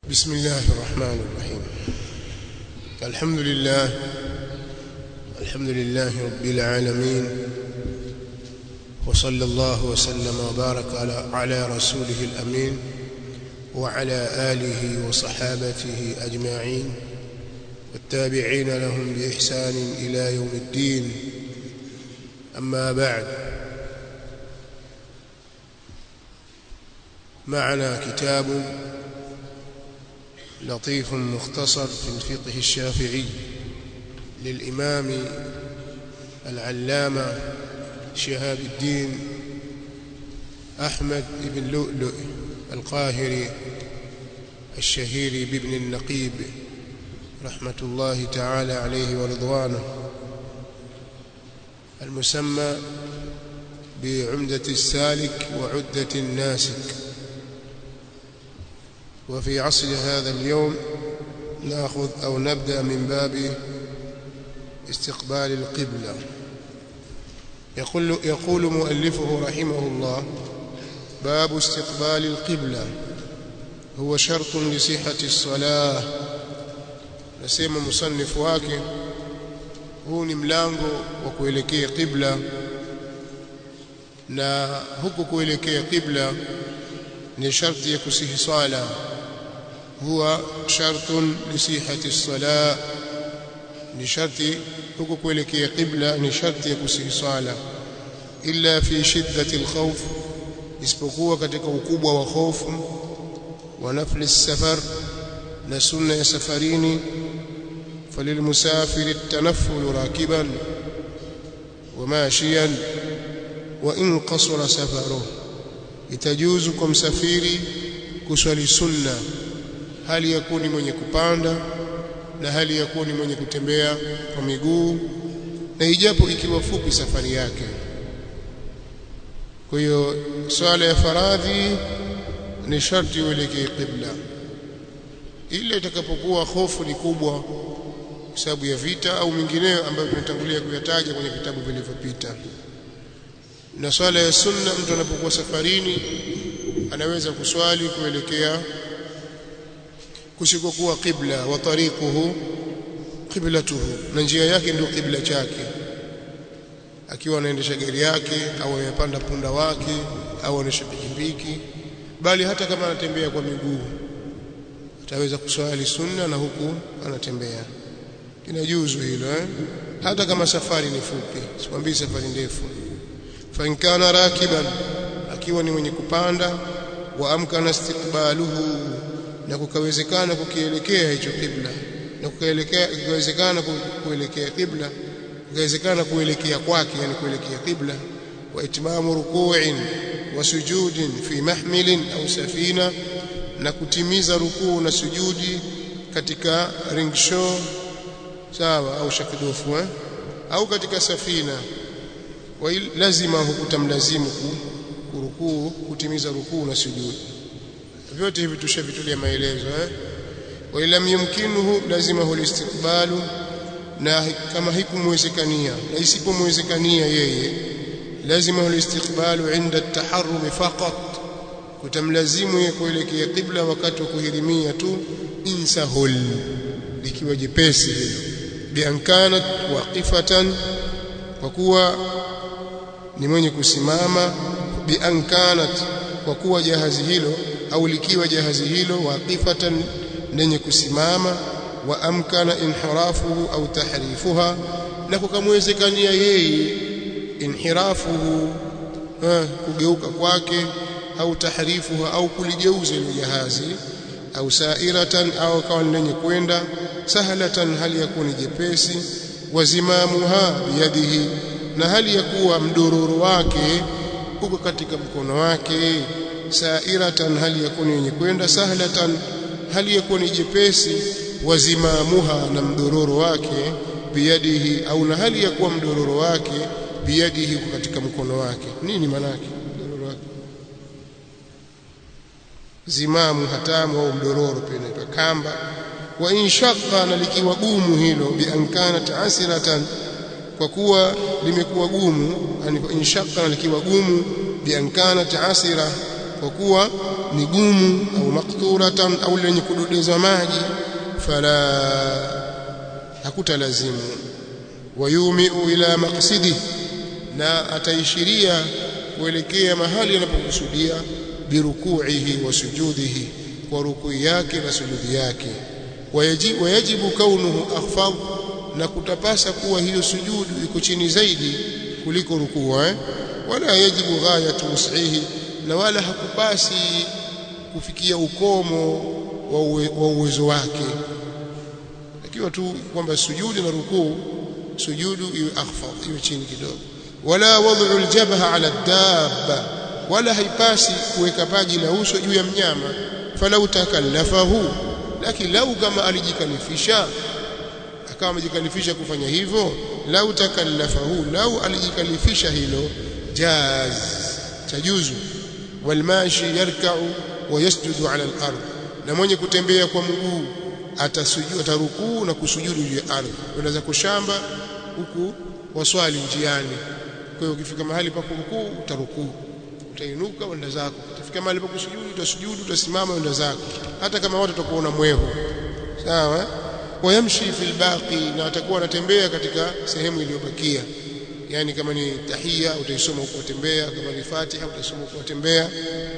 بسم الله الرحمن الرحيم الحمد لله الحمد لله رب العالمين وصلى الله وسلم وبارك على على رسوله الأمين وعلى آله وصحابته أجمعين والتابعين لهم بإحسان إلى يوم الدين أما بعد معنا كتاب لطيف مختصر في الفقه الشافعي للإمام العلامة شهاب الدين أحمد بن لؤلؤ القاهري الشهير بابن النقيب رحمة الله تعالى عليه ورضوانه المسمى بعمدة السالك وعدة الناسك وفي عصر هذا اليوم ناخذ أو نبدأ من باب استقبال القبلة يقول, يقول مؤلفه رحمه الله باب استقبال القبلة هو شرط لصحة الصلاة nasema msanifu wake huu ni mlango wa kuelekea qibla na huku kuelekea qibla ni sharti ya kusihi swala huwa shartun lisihati as-salah ni sharti huku kuelekea qibla ni sharti ya kusihi swala illa fi shiddati al-khawf isipokuwa katika ukubwa wa hofu wa nafli as-safar na sunna ya safarini فللمسافر التنفل راكبا وماشيا وإن قصر سفره itajuzu kwa msafiri kuswali sunna hali ya kuwa ni mwenye kupanda na hali ya kuwa ni mwenye kutembea kwa miguu na ijapo ikiwa fupi safari yake kwa hiyo swala ya faradhi ni sharti uelekee qibla ile itakapokuwa hofu ni kubwa kwa sababu ya vita au mingineyo ambayo tumetangulia kuyataja kwenye vitabu vilivyopita na swala ya sunna mtu anapokuwa safarini anaweza kuswali kuelekea kusikokuwa qibla wa tariquhu qiblatuhu na njia yake ndio qibla chake akiwa anaendesha gari yake au amepanda punda wake au anaendesha pikipiki bali hata kama anatembea kwa miguu ataweza kuswali sunna na huku anatembea inajuzu hilo eh? hata kama safari ni fupi sikwambii safari ndefu fa in kana rakiban akiwa ni mwenye kupanda wa amkana istiqbaluhu na kukawezekana kukielekea hicho kibla na kukaelekea kukawezekana kuelekea kibla kukawezekana kuelekea kwake yani kuelekea kibla wa itmamu ruku'in wa sujudin fi mahmilin au safina na kutimiza rukuu na sujudi katika ringshaw sawa au shakidofu eh? au katika safina wa lazima hukutamlazimu kurukuu kutimiza rukuu na sujudi vyote hivi tushavitulia maelezo eh wa lam yumkinuhu lazima hulistiqbalu na kama hikumwezekania na isipomwezekania yeye lazima hulistiqbalu inda at-taharrum faqat kutamlazimu yeye kuelekea qibla wakati wa kuhirimia tu insahul likiwa jepesi hilo biankanat waqifatan kwa kuwa ni mwenye kusimama biankanat kwa kuwa jahazi hilo au likiwa jahazi hilo waqifatan lenye kusimama wa amkana inhirafuhu au tahrifuha na kukamwezekania yeye inhirafuhu kugeuka kwake au tahrifuha au kuligeuza ile jahazi au sairatan au kawa lenye kwenda sahlatan hali ya kuwa ni jepesi wazimamuha biyadihi na hali ya kuwa mdororo wake uko katika mkono wake sairatan hali ya kuwa ni yenye kwenda sahlatan hali ya kuwa ni jepesi wazimamuha na mdororo wake biyadihi au na hali ya kuwa mdororo wake biyadihi uko katika mkono wake nini manake mdororo wake zimamu hatamu au mdororo pia inaitwa kamba wa inshaqa na likiwa gumu hilo biankana taasiratan kwa kuwa limekuwa gumu yani inshaqa na likiwa gumu biankana taasira kwa kuwa ni gumu au makturatan au lenye kudodeza maji fala hakutalazimu wayumiu ila maqsidi na ataishiria kuelekea mahali anapokusudia birukuihi wa sujudihi kwa rukui yake na sujudi yake wayajibu, wayajibu kaunuhu akhfad na kutapasa kuwa hiyo sujudu iko chini zaidi kuliko rukuu eh? wala yajibu ghayatu wus'ihi na wala hakupasi kufikia ukomo wa, uwe, wa uwezo wake ikiwa tu kwamba sujudi na rukuu sujudu iwe akhfad iwe chini kidogo wala wad'u aljabha ala dabba wala haipasi kuweka paji la uso juu ya mnyama falau takallafahu lakini lau kama alijikalifisha akawa amejikalifisha kufanya hivyo lau takallafahu lau alijikalifisha hilo jaz tajuzu walmashi yarka'u wa yasjudu ala al-ard na mwenye kutembea kwa mguu atasujudu atarukuu na kusujudu juu ya ardhi unaweza kushamba huku waswali njiani kwa hiyo ukifika mahali pa kurukuu utarukuu utainuka wenda zako utafika mahali pa kusujudu utasujudu utasimama wenda zako hata kama watu watakuona mwehu sawa wayamshi fil baqi na atakuwa anatembea katika sehemu iliyobakia yani kama ni tahia utaisoma huko tembea kama ni fatiha utaisoma huko tembea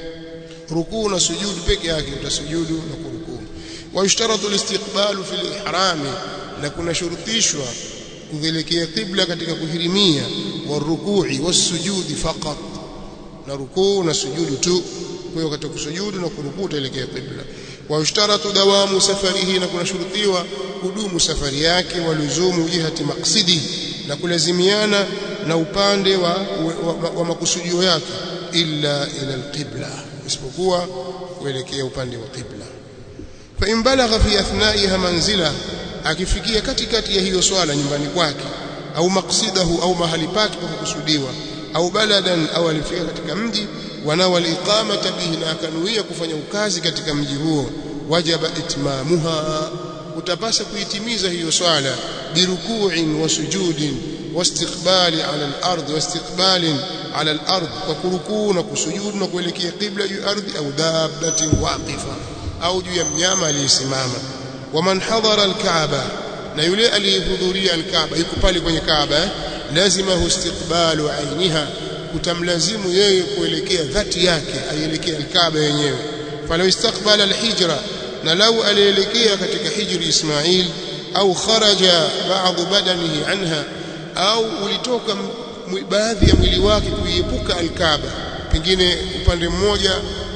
rukuu na sujudu peke yake utasujudu na kurukuu wayushtaratu listiqbalu fil ihrami na kuna shurutishwa kuelekea qibla katika kuhirimia warukui wasujudi faqat na rukuu na sujudu tu kwa hiyo katika kusujudu na kurukuu utaelekea qibla wayushtaratu dawamu safarihi na kuna shurutiwa kudumu safari yake waluzumu jihati maqsidi na kulazimiana na upande wa, wa, wa, wa makusudio yake illa ila alqibla isipokuwa kuelekea upande wa qibla fa in balagha fi athnaiha manzila akifikia katikati ya hiyo swala nyumbani kwake au maksidahu au mahali pake pa kukusudiwa au baladan au alifika katika mji wanawa liqamata bihi na akanuia kufanya ukazi katika mji huo wajaba itmamuha utapasa kuitimiza hiyo swala biruku'in wa sujudin واستقبال على الأرض واستقبال على الأرض وكركوع وكسجود وكuelekea qibla juu ardhi au dabbatin waqifa au juu ya mnyama aliyesimama waman hadara alkaaba na yule aliyehudhuria alkaaba yuko pale kwenye kaaba lazima istiqbalu ainiha kutamlazimu yeye kuelekea dhati yake aielekea alkaaba yenyewe falau istaqbala alhijra na lau alielekea katika hijri ismail au kharaja ba'd badanihi anha au ulitoka baadhi ya mwili wake kuiepuka alkaaba pengine upande mmoja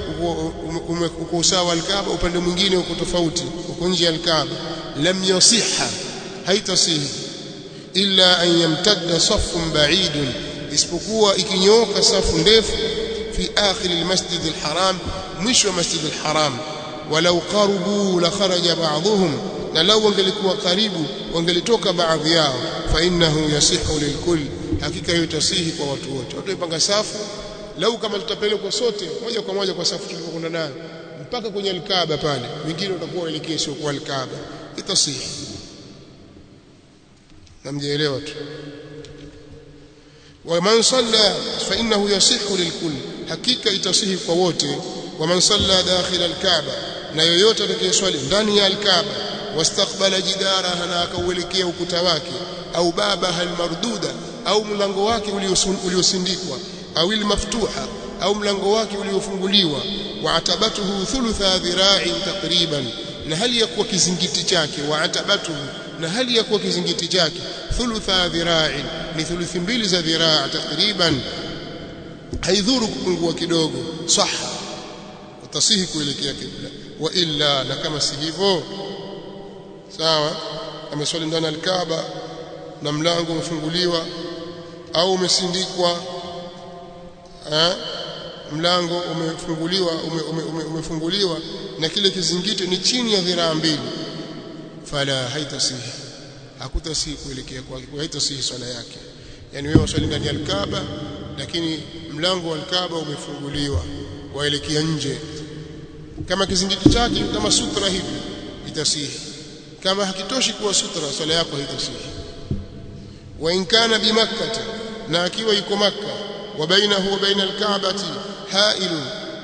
uko usawa alkaaba upande mwingine uko tofauti uko nje ya alkaaba lam yasiha haitasihi illa an yamtadda saffun ba'idun isipokuwa ikinyooka safu ndefu fi akhir almasjid alharam mwisho wa masjid alharam walau qarubu la kharaja ba'dhum na lau wangelikuwa karibu wangelitoka baadhi yao fa innahu yasihu lilkull hakika hiyo tasihi kwa watu wote watu ipanga safu lau kama tutapelekwa sote moja kwa moja kwa safu tulikokwenda nayo mpaka kwenye alkaaba pale wengine utakuwa waelekee sio kwa alkaaba itasihi namjeelewa tu ومن صلى فإنه يصح للكل حقيقة itasih kwa wote ومن صلى داخل الكعبة na yoyote atakayeswali ndani ya alkaaba wastaqbala jidaraha na akauelekea ukuta wake au babaha almarduda au mlango wake uliosindikwa au ilmaftuha au mlango wake uliofunguliwa wa atabatuhu thulutha dhira'in takriban na hali ya kuwa kizingiti chake wa atabatuhu na hali ya kuwa kizingiti chake thulutha dhira'in ni thuluthi mbili za dhiraa takriban haidhuru kupungua kidogo saha utasihi kuelekea kibla wa illa na kama si hivyo sawa ameswali ndani alkaaba na mlango umefunguliwa au umesindikwa eh mlango umefunguliwa ume, ume, ume, umefunguliwa na kile kizingiti ni chini ya dhiraa mbili fala haitasihi hakutasihi kuelekea kwake haitasihi swala yake yani wewe waswali ndani ya alkaaba lakini mlango wa alkaaba umefunguliwa waelekea nje kama kizingiti chake kama sutra hivi itasihi kama hakitoshi kuwa sutra swala yako haitasihi wa in kana bi makkah na akiwa yuko makka wa bainahu wa baina alkaabati hailun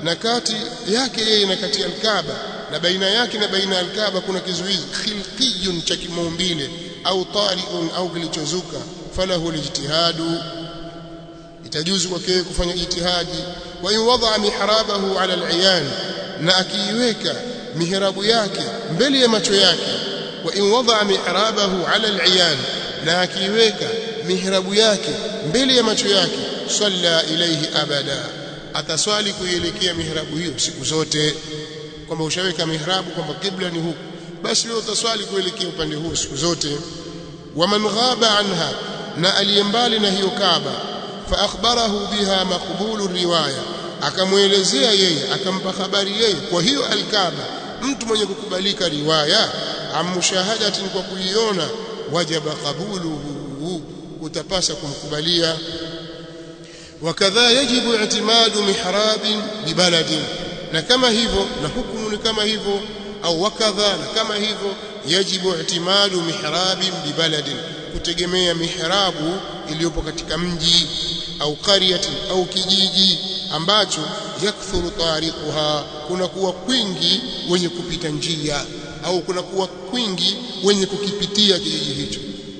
na kati yake yeye na kati ya Al-Kaaba na baina yake na baina ya Al-Kaaba kuna kizuizi khilqiyun cha kimaumbile au tariun au kilichozuka falahu lijtihadu itajuzu kwake kufanya ijtihadi wa in wada mihrabahu ala al-iyan na akiiweka mihrabu yake mbele ya macho yake wa in wada mihrabahu ala al-iyan na akiiweka mihrabu yake mbele ya macho yake salla ilayhi abada ataswali kuielekea mihrabu hiyo siku zote kwamba ushaweka mihrabu kwamba kibla ni huku basi wewe utaswali kuelekea upande huo siku zote waman ghaba anha na aliyembali na hiyo Kaaba fa akhbarahu biha maqbulu riwaya akamwelezea yeye akampa habari yeye kwa hiyo alkaaba mtu mwenye kukubalika riwaya amushahadatin kwa kuiona wajaba qabuluhu utapasa kumkubalia wakadha yajibu i'timadu mihrabin bibaladin na kama hivyo na hukumu ni kama hivyo au wakadha na kama hivyo yajibu i'timadu mihrabin bibaladin kutegemea mihrabu iliyopo katika mji au qaryatin au kijiji ambacho yakthuru tariquha kuna kuwa kwingi wenye kupita njia au kuna kuwa kwingi wenye kukipitia kijiji hicho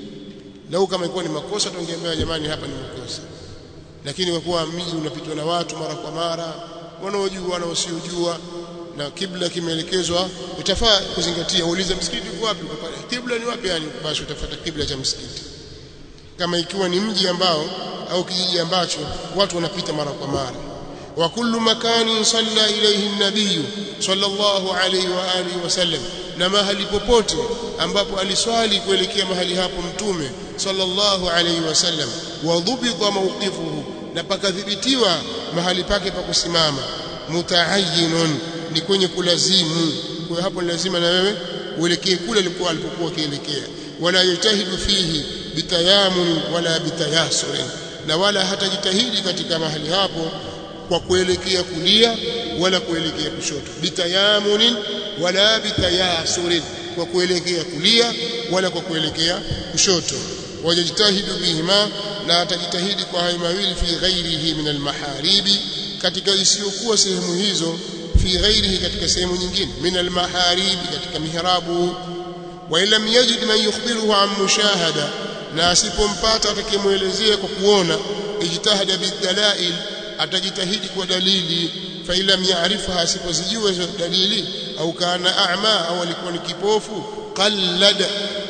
lau kama ilikuwa ni makosa tungeambia jamani hapa ni makosa lakini kwa kuwa mji unapitwa na watu mara kwa mara wanaojua na wasiojua na kibla kimeelekezwa utafaa kuzingatia uulize msikiti uko wapi uko pale kibla ni wapi yani basi utafuata kibla cha msikiti kama ikiwa ni mji ambao au kijiji ambacho watu wanapita mara kwa mara wa kullu makani salla ilayhi an-nabiy sallallahu alayhi wa alihi wasallam na mahali popote ambapo aliswali kuelekea mahali hapo mtume sallallahu alayhi wasallam wa dhubita mawqifuhu na pakadhibitiwa mahali pake pa kusimama mutaayyinun ni kwenye kulazimu kwa hapo lazima na wewe uelekee kule alikuwa alipokuwa kielekea wala yajtahidu fihi bitayamun wala bitayasurin na wala hatajitahidi katika mahali hapo kwa kuelekea kulia wala kuelekea kushoto bitayamunin wala bitayasurin kwa kuelekea kulia wala kwa kuelekea kushoto wajajtahidu bihima na atajitahidi kwa hayo mawili fi ghairihi min almaharibi katika isiyokuwa sehemu hizo fi ghairihi katika sehemu nyingine min almaharibi katika mihrabu wa lam yajid man yukhbiruhu an mushahada na asipompata atakayemuelezea kwa kuona ijtahada bidalail atajitahidi kwa dalili fa lam ya'rifha asipozijua hizo dalili au kana a'ma au alikuwa ni kipofu qallad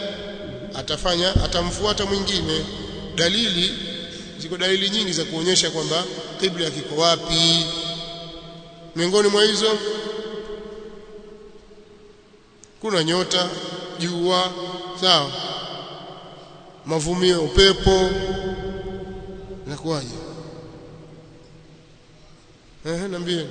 atafanya atamfuata mwingine dalili ziko dalili nyingi za kuonyesha kwamba kibla kiko wapi miongoni mwa hizo kuna nyota jua sawa mavumio upepo nakuwaje eh niambie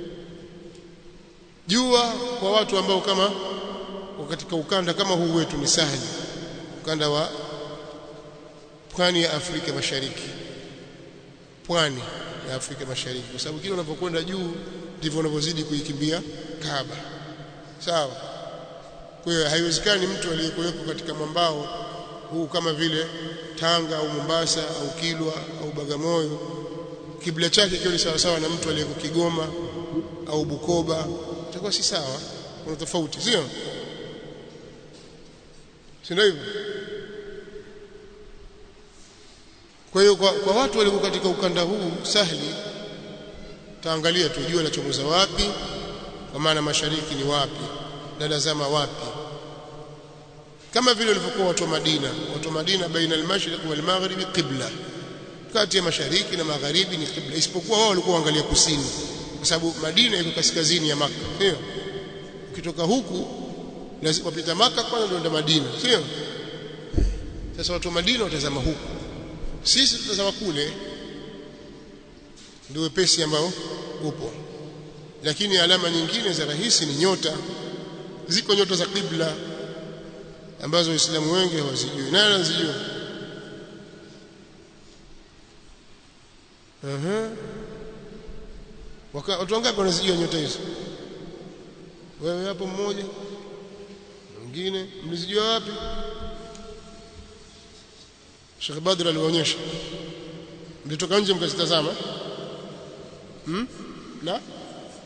jua kwa watu ambao kama katika ukanda kama huu wetu ni sahali ukanda wa pwani ya Afrika Mashariki pwani ya Afrika Mashariki kwa sababu kile unapokwenda juu ndivyo unavyozidi kuikimbia Kaaba sawa kwa hiyo haiwezekani mtu aliyekuwepo katika mwambao huu kama vile Tanga au Mombasa au Kilwa au Bagamoyo kibla chake kiwe sawa sawa na mtu aliyeko Kigoma au Bukoba itakuwa si sawa kuna tofauti sio si ndio hivyo kwa hiyo kwa, kwa watu walio katika ukanda huu sahli taangalia tu jua lachomoza wapi kwa maana mashariki ni wapi na lazama wapi kama vile walivyokuwa watu wa Madina watu wa Madina baina al-mashriq wal maghribi qibla kati ya mashariki na magharibi ni qibla isipokuwa wao walikuwa waangalia kusini kwa sababu Madina iko kaskazini ya Makka sio ukitoka huku lazima wapita Makka kwanza ndio enda Madina sio sasa watu wa Madina watazama huku sisi tutazama kule ndio wepesi ambao upo lakini alama nyingine za rahisi ni nyota ziko nyota za kibla ambazo waislamu wengi hawazijui nani anazijua Aha. Waka, watu wangapi wanazijua nyota hizo? Wewe hapo mmoja? Mwingine mlizijua wapi? Sheikh Badr alionyesha. Mlitoka nje mkazitazama? Hmm? Na?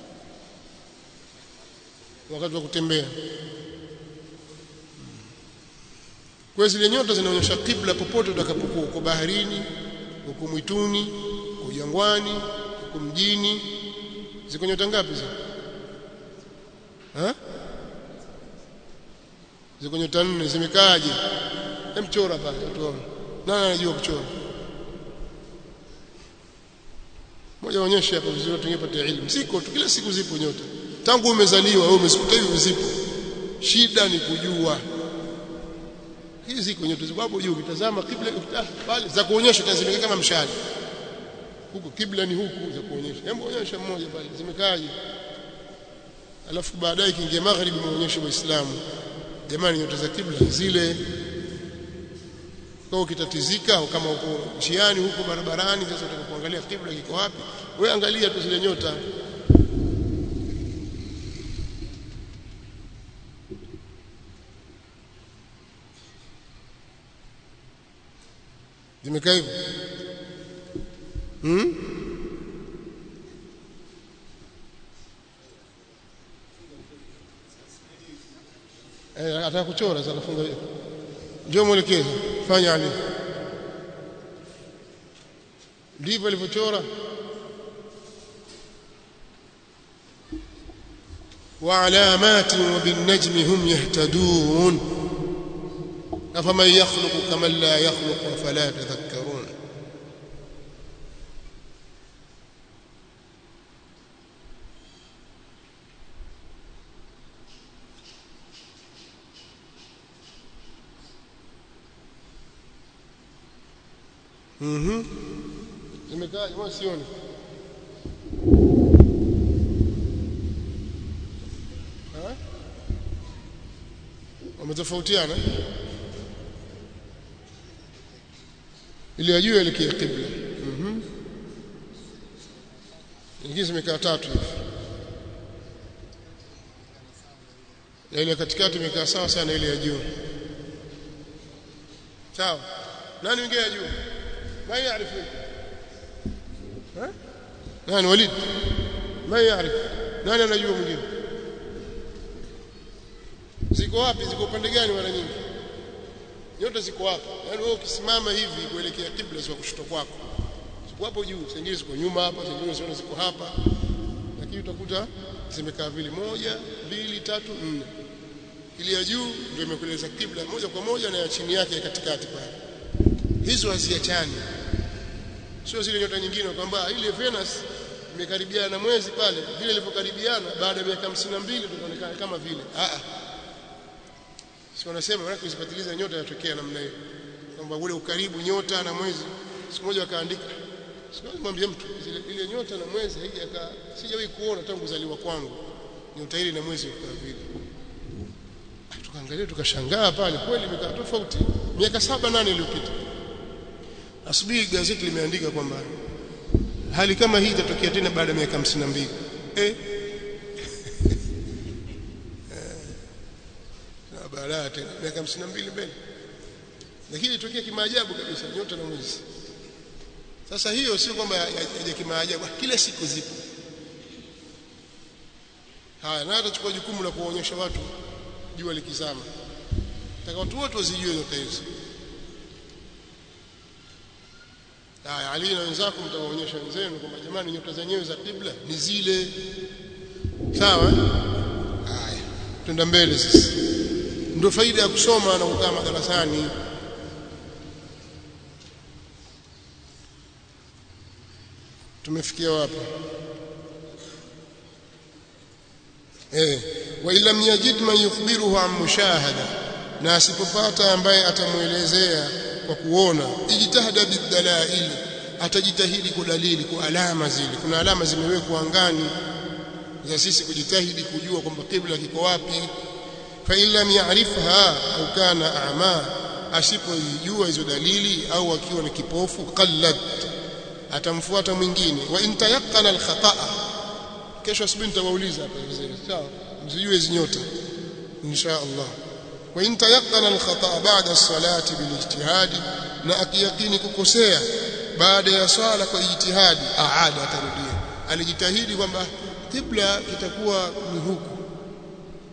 wakati wa kutembea kwa zile nyota zinaonyesha kibla popote utakapokuwa uko baharini uko mwituni uko jangwani uko mjini ziko nyota ngapi zile ha ziko nyota nne zimekaaje emchora pale tuone nani anajua kuchora moja onyesha hapo vizuri tungepata elimu siko tu kila siku zipo nyota tangu umezaliwa wewe umezikuta hivi zipo shida ni kujua hizi ziko nyota ziko hapo juu ukitazama kibla pale za kuonyesha tazimeka kama mshale huku kibla ni huku za kuonyesha hebu onyesha mmoja pale zimekaaje alafu baadaye kiingia magharibi muonyeshe waislamu jamani nyota za kibla zile kwa ukitatizika au kama uko njiani huko barabarani sasa utakapoangalia kibla kiko wapi wewe angalia tu zile nyota zimekaa hivyo hmm? eh ataka kuchora sasa nafunga njoo mwelekeze fanya ali ndivyo alivyochora وعلامات وبالنجم هم يهتدون أفمن يخلق كمن لا يخلق فلا تذكرون Mhm. Zimekaa jamaa sioni. Ha? Wametofautiana? Ili ajue elekea kibla. Mhm. Nyingine zimekaa tatu hivi. Na ile katikati imekaa sawa sana ile ya juu. Sawa. Nani mwingine ya juu? ما يعرف ها نani وليد ما يعرف nani anajua mwingine ziko wapi ziko pande gani mara nyingi nyota ziko hapa yani wewe ukisimama hivi kuelekea kibla ziko kushoto kwako ziko hapo juu zingine ziko nyuma hapa zingine ziko ziko hapa lakini utakuta zimekaa vile moja mbili tatu nne ile ya juu ndio imekueleza kibla moja kwa moja na ya chini yake katikati pale hizo haziachani sio zile nyota nyingine kwamba ile Venus imekaribiana na mwezi pale vile ilivyokaribiana baada ya miaka 52 tutaonekana kama vile a a sio wanasema maana kuzipatiliza nyota yatokea namna hiyo kwamba ule ukaribu nyota na mwezi siku moja akaandika siwezi mwambie mtu zile ile nyota na mwezi haijaka sijawahi kuona tangu kuzaliwa kwangu nyota ile na mwezi kwa vile tukaangalia tukashangaa pale kweli imekaa tofauti miaka saba nane iliyopita asubuhi gazeti limeandika kwamba hali kama hii itatokea tena baada ya miaka 52 eh na baada tena miaka 52 mbele lakini itokea kimaajabu kabisa nyota na mwezi sasa hiyo sio kwamba yaje kimaajabu kila siku zipo haya na atachukua jukumu la kuwaonyesha watu jua likizama taka watu wote wazijue nyota hizo haya Ali na wenzako mtawaonyesha wenzenu kwamba jamani nyota zenyewe za kibla ni zile sawa haya twenda mbele sasa ndio faida ya kusoma na kukaa madarasani tumefikia wapi eh wa illam yajid man yukhbiruhu an mushahada na asipopata ambaye atamuelezea kwa kuona ijtihada bidalail atajitahidi kwa dalili kwa alama zile kuna alama zimewekwa angani za sisi kujitahidi kujua kwamba kibla kiko wapi fa illam ya'rifha au kana a'ma asipojua hizo dalili au akiwa ni kipofu qallad atamfuata mwingine wa intayaqana alkhata'a kesho asubuhi nitawauliza hapa vizuri sawa msijue hizo nyota insha Allah wa intayaqana alkhata'a ba'da as-salati bilijtihadi na akiyakini kukosea baada ya swala kwa ijtihadi aada atarudia alijitahidi kwamba kibla kitakuwa ni huku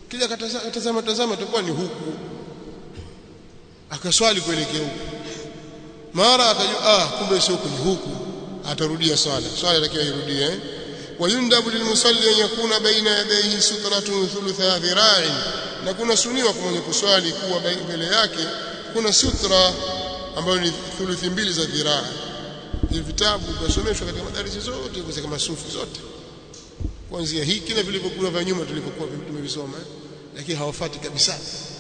kija katazama tazama itakuwa ni huku akaswali kuelekea huku mara akajua ah kumbe sio huku ni huku atarudia swala swala atakiwa irudie eh? wayundabu lilmusalli an yakuna baina yadayhi sutratun thulutha dhira'in na kuna suniwa kwa mwenye kuswali kuwa mbele yake kuna sutra ambayo ni thuluthi mbili za dhiraa hivi vitabu vinasomeshwa katika madarasa zote kwa kama sufi zote kuanzia hiki na vilivyokuwa vya nyuma tulivyokuwa tumevisoma lakini hawafati kabisa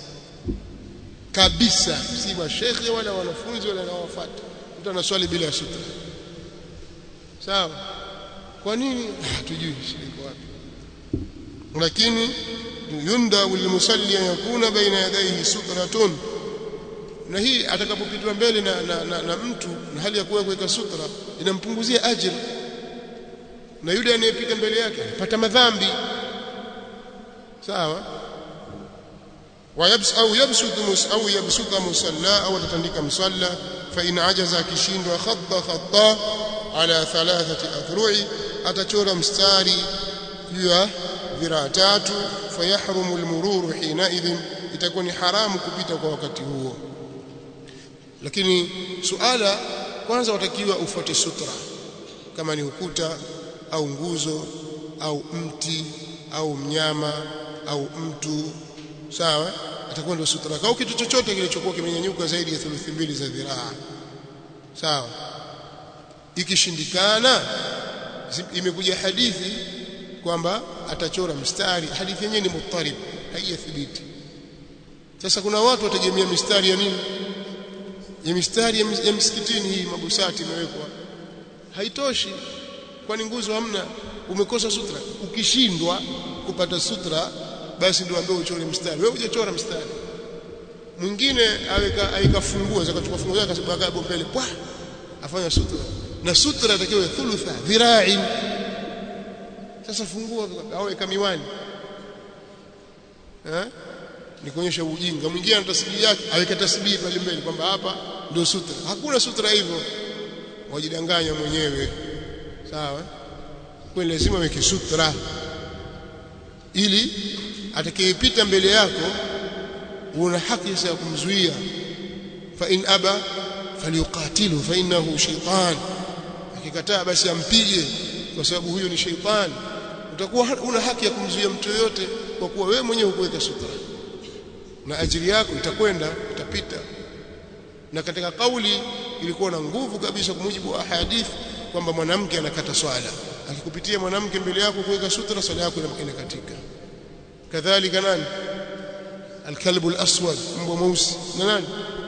kabisa si mashekhe wala wanafunzi wala hawafuati mtu anaswali bila ya sutra sawa kwa nini hatujui shirika wapi lakini yunda lilmusalli an yakuna baina yadayhi sutratun na hii atakapopitwa mbele na, na, na, na mtu na hali ya kuwa kuweka sutra inampunguzia ajira na yule anayepita mbele yake anapata madhambi sawa wayabs au yabsutu mus au yabsuta musalla au atatandika msalla fa in ajaza akishindwa khatta khatta ala thalathati athru'i atachora mstari juu ya dhiraa tatu fayahrumu almururu hina idhin itakuwa ni haramu kupita kwa wakati huo lakini suala kwanza watakiwa ufuate sutra kama ni ukuta au nguzo au mti au mnyama au mtu sawa atakuwa ndio sutra au kitu chochote kilichokuwa kimenyanyuka zaidi ya thuluthi mbili za dhiraa sawa ikishindikana imekuja hadithi kwamba atachora mstari hadithi yenyewe ni muttarib haijathibiti sasa kuna watu wategemea mistari ya nini ya mistari ya msikitini hii mabusati imewekwa haitoshi kwani nguzo hamna umekosa sutra ukishindwa kupata sutra basi ndio ambaye uchore mstari wewe hujachora mstari mwingine aweka aikafungua zakachukua funguo zake akasibaka hapo mbele pwa afanya sutra na sutra itakiwa thulutha dhira'in sasa fungua au weka miwani eh ni kuonyesha ujinga mwingine ana tasbihi yake aweka tasbihi pale mbele kwamba hapa ndio sutra hakuna sutra hivyo wajidanganya mwenyewe sawa kwa lazima weke sutra ili atakayepita mbele yako una haki ya kumzuia fa in aba falyuqatilu fa innahu shaytan akikataa basi ampige kwa sababu huyo ni shaytan utakuwa una haki ya kumzuia mtu yote kwa kuwa wewe mwenyewe hukuweka sutra na ajili yako itakwenda itapita na katika kauli ilikuwa na nguvu kabisa kwa mujibu wa hadithi kwamba mwanamke anakata swala akikupitia mwanamke mbele yako kuweka sutra swala yako inakatika kadhalika nani alkalbu alaswad mbwa mweusi na nani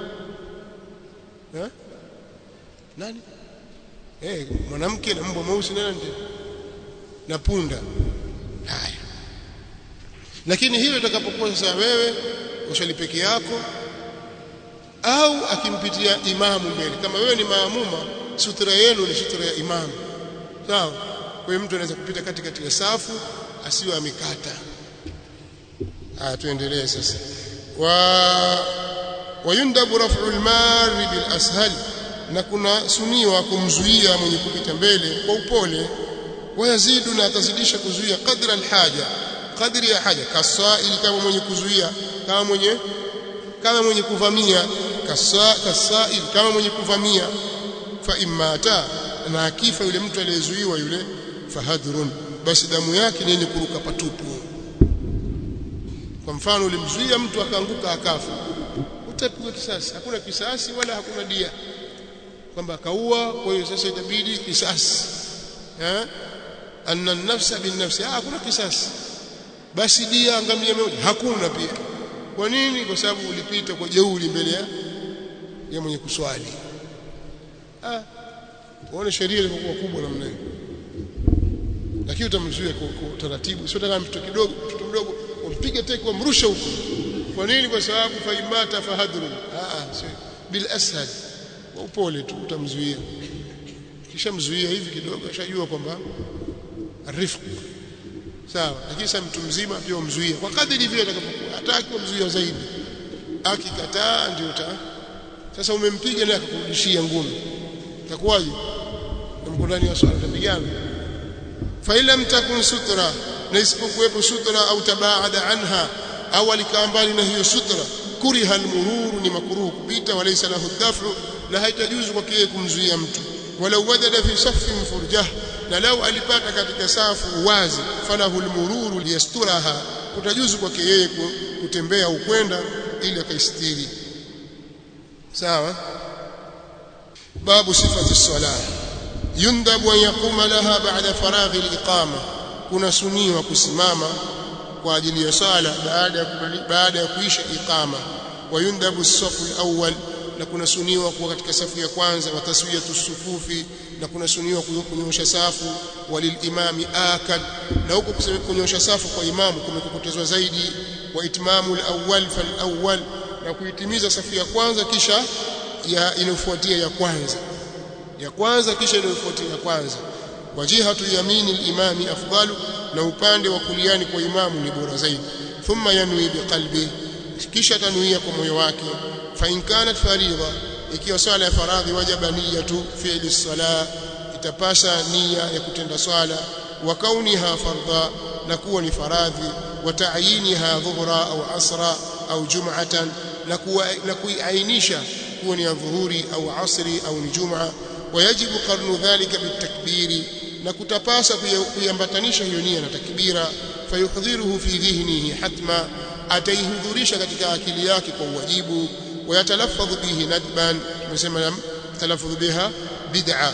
ha? nani eh mwanamke na mbwa mweusi na nani na punda haya lakini hiyo itakapokuwa sasa wewe ushali peke yako au akimpitia imamu mbele kama wewe ni maamuma sutra yenu ni sutra ya imamu sawa kwa hiyo mtu anaweza kupita kati kati ya safu asiwe amekata ah tuendelee sasa wa wayundabu raf'u al-mar bil ashal na kuna suniwa kumzuia mwenye kupita mbele kwa upole wayazidu na atazidisha kuzuia kadra al-haja kadri ya haja kasail kama mwenye kuzuia kama mwenye kama mwenye kuvamia kasa kasail kama mwenye kuvamia fa imata na akifa yule mtu aliyezuiwa yule fahadhrun basi damu yake ni yenye kuruka patupu kwa mfano ulimzuia mtu akaanguka akafa utapigwa kisasi hakuna kisasi wala hakuna dia kwamba akaua kwa hiyo sasa itabidi kisasi eh anna nafsa bin nafsi hakuna kisasi basi dia angamia moja hakuna pia kwa nini kwa sababu ulipita kwa jeuri mbele ya ya mwenye kuswali ah uone sheria ilikuwa kubwa namna hiyo lakini utamzuia kwa taratibu sio kama mtoto kidogo mtoto mdogo umpige teke umrushe huko kwa nini kwa sababu faimata fahadru ah sio bil ashad kwa upole tu utamzuia kisha mzuia hivi kidogo ashajua kwamba rifq sawa lakini sasa mtu mzima pia umzuie kwa kadri vile atakapokuwa hataki umzuia zaidi akikataa ndio uta sasa umempiga na akakurudishia ngumi itakuwaje mko ndani ya swala utapigana fa ila mtakun sutra na isipokuwepo sutra au tabaada anha au alikaa mbali na hiyo sutra kuriha almururu ni makruhu kupita walaysa lahu dafu na haitajuzu kwa kile kumzuia mtu walau wajada fi saffin furjah na lau alipata katika safu wazi falahu almururu liyasturaha kutajuzu kwake yeye kutembea ukwenda ili akaistiri sawa babu sifati salah yundabu an yaquma laha ba'da faraghi al-iqama kuna suniwa kusimama kwa ajili ya sala baada ya baada ya kuisha iqama wa yundabu as-safu al-awwal na kuna suniwa kuwa katika safu ya kwanza wa taswiyatu sufufi na kuna suniwa kunyosha safu walilimami akad na huko kunyosha safu kwa imamu kumekokotezwa zaidi wa itmamu al-awwal fal-awwal na kuitimiza safu ya kwanza kisha ya inayofuatia ya kwanza ya kwanza kisha inayofuatia ya kwanza wajihatu yamini al-imami afdalu na upande wa kuliani kwa imamu ni bora zaidi thumma yanwi biqalbi kisha tanuia kwa moyo wake fa in kanat faridha ikiwa swala ya faradhi wajaba niyatu fi'li as-salah itapasa nia ya kutenda swala wa kauniha fardha na kuwa ni faradhi wa ta'yiniha dhuhra au asra au jum'atan na kuwa na kuiainisha kuwa ni dhuhuri au asri au ni jum'a wayajibu qarnu dhalika bitakbiri na kutapasa kuiambatanisha hiyo nia na takbira fayuhdhiruhu fi dhihnihi hatma ataihudhurisha katika akili yake kwa uwajibu ويتلفظ به ندبا tumesema talaffuz biha bid'a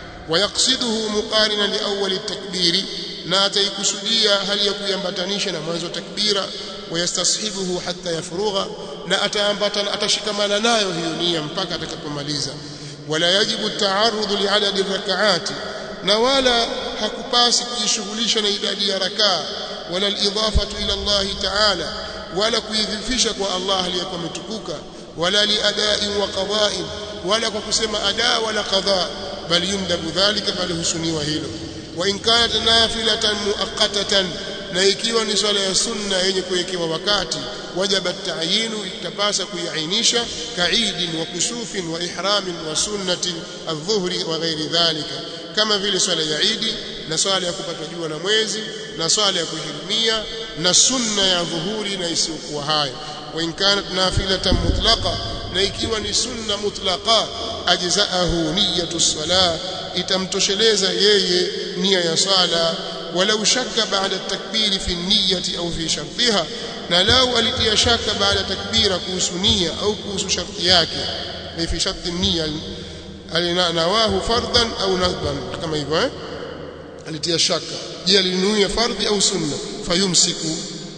ويقصده مقارنا لاول التكبير na ataikusudia hali ya kuiambatanisha na mwanzo takbira wayastashibuhu hatta yafrugha na ataambatana atashikamana nayo hiyo nia mpaka atakapomaliza wala yajibu taarudhu liadadi rak'ati na wala hakupasi kujishughulisha na idadi ya rakaa wala alidafatu ila Allah ta'ala wala kuidhifisha kwa Allah aliyekuwa ametukuka wala liadai wa qada'i wala kwa kusema ada wala qada bali yundabu dhalika bali husuniwa hilo wa in kanat nafilatan muaqqatatan na ikiwa ni swala ya sunna yenye kuwekewa wakati wajaba ta'yinu itapasa kuiainisha kaidin wa kusufin wa ihramin wa sunnatin adh-dhuhri wa ghairi dhalika kama vile swala ya Idi na swala ya kupata jua na mwezi na swala ya kuhirimia na sunna ya dhuhuri na isiyokuwa hayo wa in kanat nafilatan mutlaqa na ikiwa ni sunna mutlaqa ajzaahu niyatu salah itamtosheleza yeye nia ya sala walau shakka baada takbiri fi niyyati au fi shartiha na lau alitia shaka baada takbira kuhusu nia au kuhusu sharti yake fi sharti nia alinawahu fardan au nadban kama hivyo eh alitia shaka je alinuia fardhi au sunna fayumsiku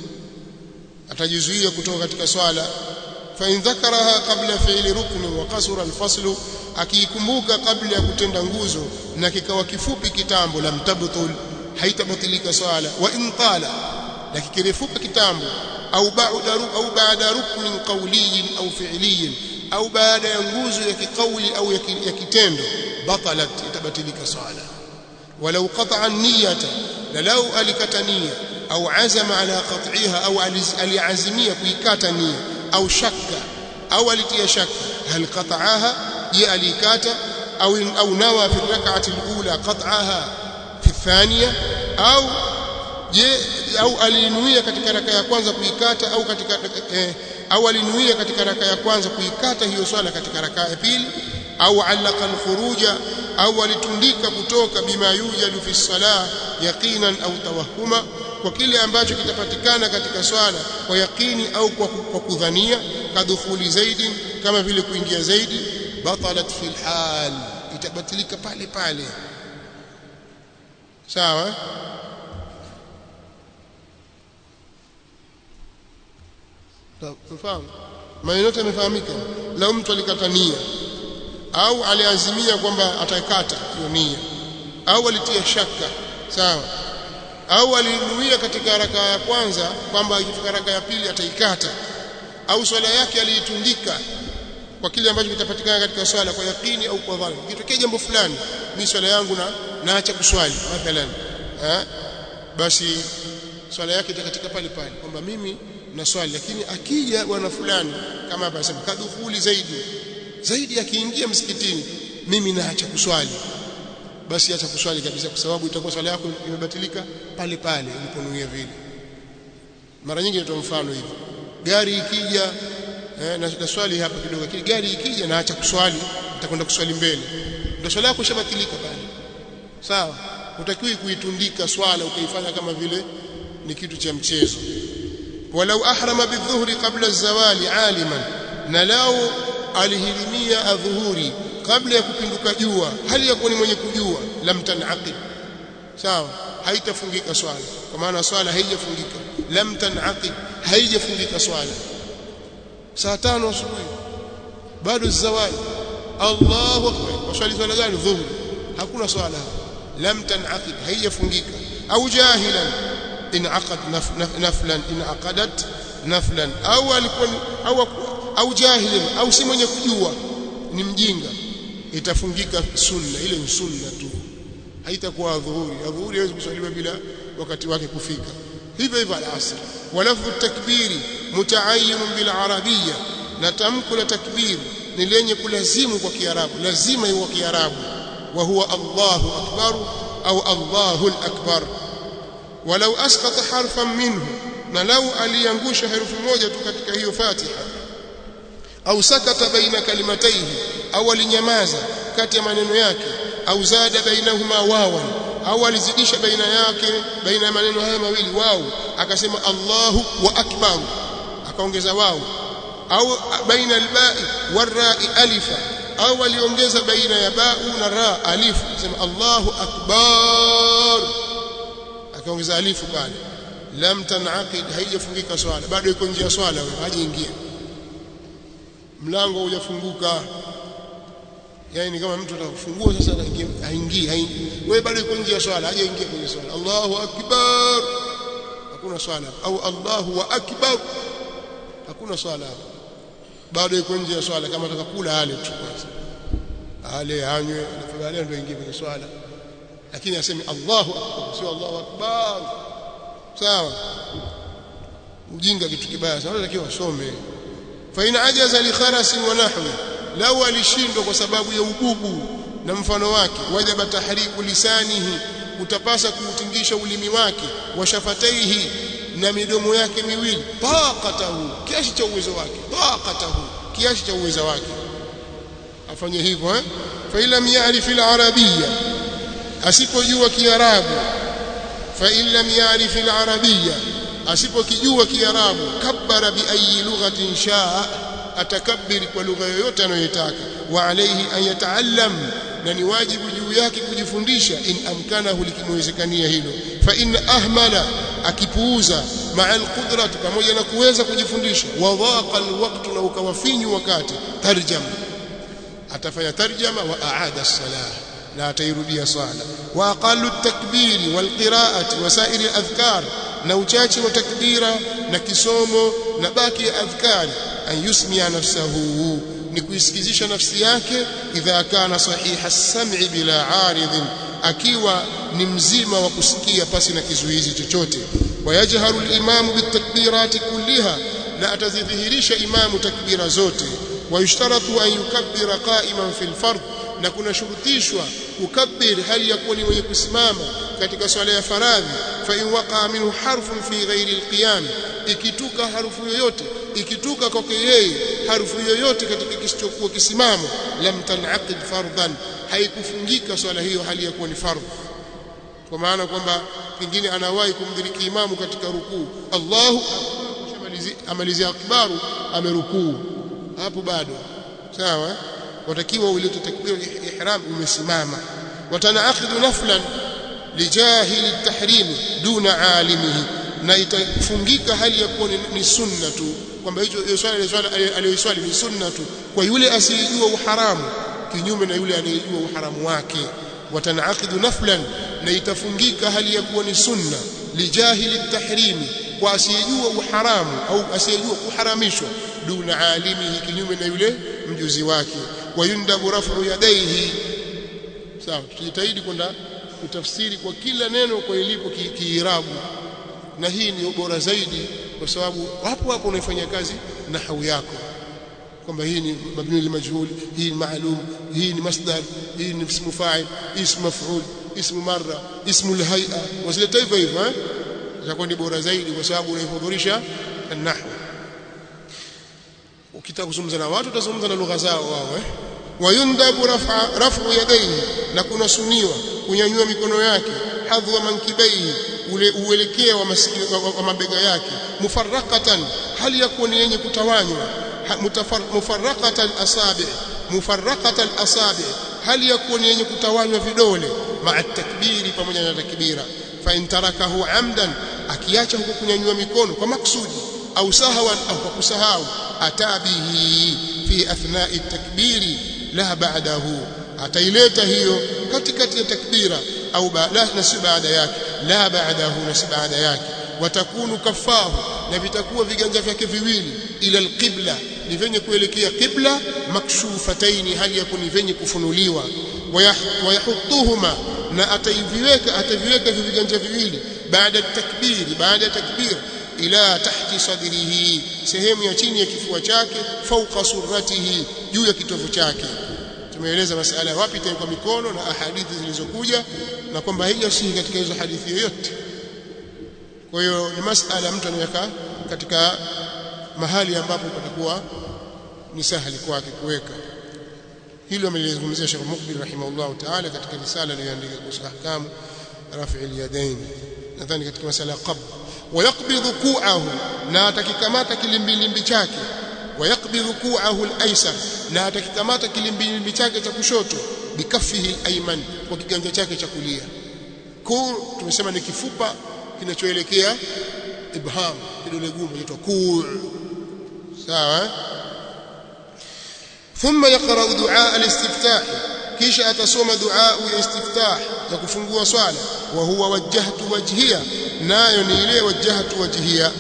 atajizuia kutoka katika swala fa in dhakaraha qabla fi'li rukni wa qasura al-fasl akiikumbuka kabla ya kutenda nguzo na kikawa kifupi kitambo lam tabtul haitabatilika swala wa in tala na kikirefuka kitambo au ba'da au baada ruknin qawliyin au fi'liyin au baada ya nguzo ya kikauli au ya kitendo batalat itabatilika swala walau qata'a an-niyyata lalau alikata nia au azama ala qat'iha au aliazimia kuikata nia au shakka au alitia shakka hal qata'aha je alikata au au nawa fi rak'ati al-ula qat'aha fi thaniya au je au alinuia katika raka ya kwanza kuikata au katika eh, au alinuia katika raka ya kwanza kuikata hiyo swala katika raka ya pili au allaka al-khuruja au alitundika kutoka bima yujadu fi salah yaqinan au tawahuma kwa kile ambacho kitapatikana katika swala kwa yakini au kwa, kwa kudhania kadhukhuli zaidi kama vile kuingia zaidi batalat fil hal itabatilika pale pale sawa tufahamu maneno yote yamefahamika lau mtu alikata nia au aliazimia kwamba atakata hiyo nia au alitia shaka sawa au alinuia katika raka ya kwanza kwamba ikifika raka ya pili ataikata au swala yake aliitundika kwa kile ambacho kitapatikana katika swala kwa yakini au kwa dhani kitokea jambo fulani mimi swala yangu na naacha kuswali mathalan eh basi swala yake itakatika pale pale kwamba mimi na swali lakini akija bwana fulani kama hapa anasema kadhuhuli zaidi zaidi akiingia msikitini mimi naacha kuswali basi acha kuswali kabisa kwa sababu itakuwa swala yako imebatilika pale pale uliponuia vile mara nyingi natoa mfano hivi gari ikija eh, na, na swali hapa kidogo lakini gari ikija naacha kuswali nitakwenda kuswali mbele ndio swala yako ishabatilika pale sawa utakiwi kuitundika swala ukaifanya kama vile ni kitu cha mchezo walau ahrama bidhuhri qabla zawali aliman na lao alihirimia adhuhuri kabla ya kupinduka jua hali ya kuwa ni mwenye kujua lam tanaqid sawa haitafungika swala kwa maana swala haijafungika lam tanaqid haijafungika swala saa tano asubuhi bado zawali Allahu akbar waswali swala gani dhuhuri hakuna swala lam tanaqid haijafungika au jahilan inaqad naflan inaqadat naflan au alikuwa au au jahilin au si mwenye kujua ni mjinga itafungika sunna ile ni sunna tu haitakuwa dhuhuri dhuhuri haiwezi kuswaliwa bila wakati wake kufika hivyo hivyo al-asr walafdhu takbiri mutaayyun bil arabiyya na tamko la takbir ni lenye kulazimu kwa kiarabu lazima iwe kiarabu wa huwa Allahu akbar au Allahu al-akbar walau asqata harfan minhu na lau aliangusha herufi moja tu katika hiyo Fatiha au sakata baina kalimataihi au alinyamaza kati ya maneno yake au zada bainahuma wawan au alizidisha baina yake baina ya maneno haya mawili wao akasema Allahu wa akbar akaongeza wao au baina alba'i warra'i alifa au aliongeza baina ya ba'u na ra alifu akasema Allahu akbar akaongeza alifu pale lam tanaqid haijafungika swala bado iko nje ya swala wewe hajaingia mlango hujafunguka yani kama mtu atakufungua sasa haingii haingii wewe bado uko nje ya swala hajaingia kwenye swala Allahu akbar hakuna swala au Allahu wa akbar hakuna swala bado iko nje ya swala kama atakakula ale tu kwanza ale anywe alafu baadaye ndio ingie kwenye swala lakini aseme Allahu akbar sio Allahu akbar sawa ujinga kitu kibaya sana unatakiwa wasome fa in ajaza li kharasi wa nahwi lau alishindwa kwa sababu ya ububu na mfano wake wajaba tahriku lisanihi utapasa kuutingisha ulimi wake wa shafataihi na midomo yake miwili taqatahu kiasi cha uwezo wake taqatahu kiasi cha uwezo wake afanye hivyo eh fa ila ya'rif al-arabiyya asipojua kiarabu fa illa ya'rif al-arabiyya asipokijua kiarabu kabbara bi ayi lughatin shaa atakabbiri kwa lugha yoyote anayotaka wa alayhi an yataallam na ni wajibu juu yake kujifundisha in amkanahu likimwezekania hilo fa in ahmala akipuuza maa alqudrati pamoja na kuweza kujifundisha wa dhaqa alwaqtu na ukawafinyu wakati tarjama atafanya tarjama wa aada as-salah na atairudia sala wa aqallu at-takbiri wal qira'ati wa sa'iri al-adhkar na uchache wa takbira na kisomo na baki ya adhkari an yusmia nafsahu ni kuisikizisha nafsi yake idha kana sahiha sam'i bila aridhin akiwa ni mzima wa kusikia pasi na kizuizi chochote wayajharu al-imamu bitakbirati kulliha na atazidhihirisha imamu takbira zote wayushtaratu an yukabbira qa'iman fil fard na kuna shurutishwa kukabbir hali ya kuwa ni mwenye kusimama katika swala ya faradhi fa in waqa minhu harfun fi ghairi alqiyam ikituka harufu yoyote ikituka kwake yeye harufu yoyote katika kisichokuwa kisimamo lam tanaqid fardhan haikufungika swala hiyo hali ya kuwa ni fardh kwa maana kwamba pengine anawahi kumdhiriki imamu katika rukuu Allahu amalizia akbaru amerukuu hapo bado sawa watakiwa ulete takbir ihram umesimama watanaaqidu naflan lijahili at-tahrim duna alimihi na itafungika hali ya kuwa ni sunna tu kwamba hicho swala swala aliyoswali ni sunna tu kwa yule asiyejua uharamu kinyume na yule anayejua uharamu wake watanaaqidu naflan na itafungika hali ya kuwa ni sunna lijahili at-tahrim kwa asiyejua uharamu au asiyejua kuharamishwa duna alimihi kinyume na yule mjuzi wake wayundabu rafu yadaihi sawa tujitahidi kwenda kutafsiri kwa kila neno kwa ilipo kiirabu na hii ni bora zaidi kwa sababu hapo hapo unaifanyia kazi nahau yako kwamba hii ni mabni limajhul hii ni maalum hii ni masdar hii ni ismu fa'il ismu maf'ul ismu marra ismu alhay'a wasileta hivyo hivyo eh itakuwa ni bora zaidi kwa sababu unaihudhurisha an-nahwu ukitaka kuzungumza na watu utazungumza na lugha zao wao eh wayundabu rafa rafu yadayhi na kuna suniwa kunyanyua mikono yake hadhwa mankibaihi ule uelekeo wa, wa, wa, wa mabega yake mufarraqatan hali yakuwa ni yenye kutawanywa mufarraqatan asabi mufarraqatan asabi hali yakuwa ni yenye kutawanywa vidole maa takbiri pamoja na takbira fa in tarakahu amdan akiacha huko kunyanyua mikono kwa maksudi au sahwan au kwa kusahau atabihi fi athna'i takbiri la ba'dahu ataileta hiyo katikati ya takbira au baada na si baada yake la ba'dahu na si baada yake watakunu kafahu na vitakuwa viganja vyake viwili ila alqibla ni venye kuelekea qibla makshufataini hali ya kuni venye kufunuliwa wayahutuhuma na ataiviweka ataviweka viganja viwili baada takbiri baada takbir ila tahti sadrihi sehemu ya chini ya kifua chake fauqa surratihi juu ya kitovu chake tumeeleza masala wapi itawekwa mikono na ahadithi zilizokuja na kwamba haijasihi katika hizo hadithi yoyote kwa hiyo ni masala mtu anaweka katika mahali ambapo patakuwa ni sahali kwake kuweka hilo amelizungumzia Sheikh Mukbil rahimahullah ta'ala katika risala aliyoandika kuhusu ahkamu rafi al-yadayn nadhani katika masala qabd wayaqbidhu ku'ahu na atakikamata kilimbilimbi chake wayaqbidhu ku'ahu al-aysar na atakikamata kilimbilimbi chake cha kushoto bikafihi al-ayman kwa kiganja chake cha kulia ku tumesema ni kifupa kinachoelekea ibham kidole gumu inaitwa ku sawa ثم يقرأ دعاء الاستفتاح kisha atasoma dua ya istiftah ya kufungua swala wa huwa wajjahtu wajhiya nayo ni ile wajjahtu wajhiya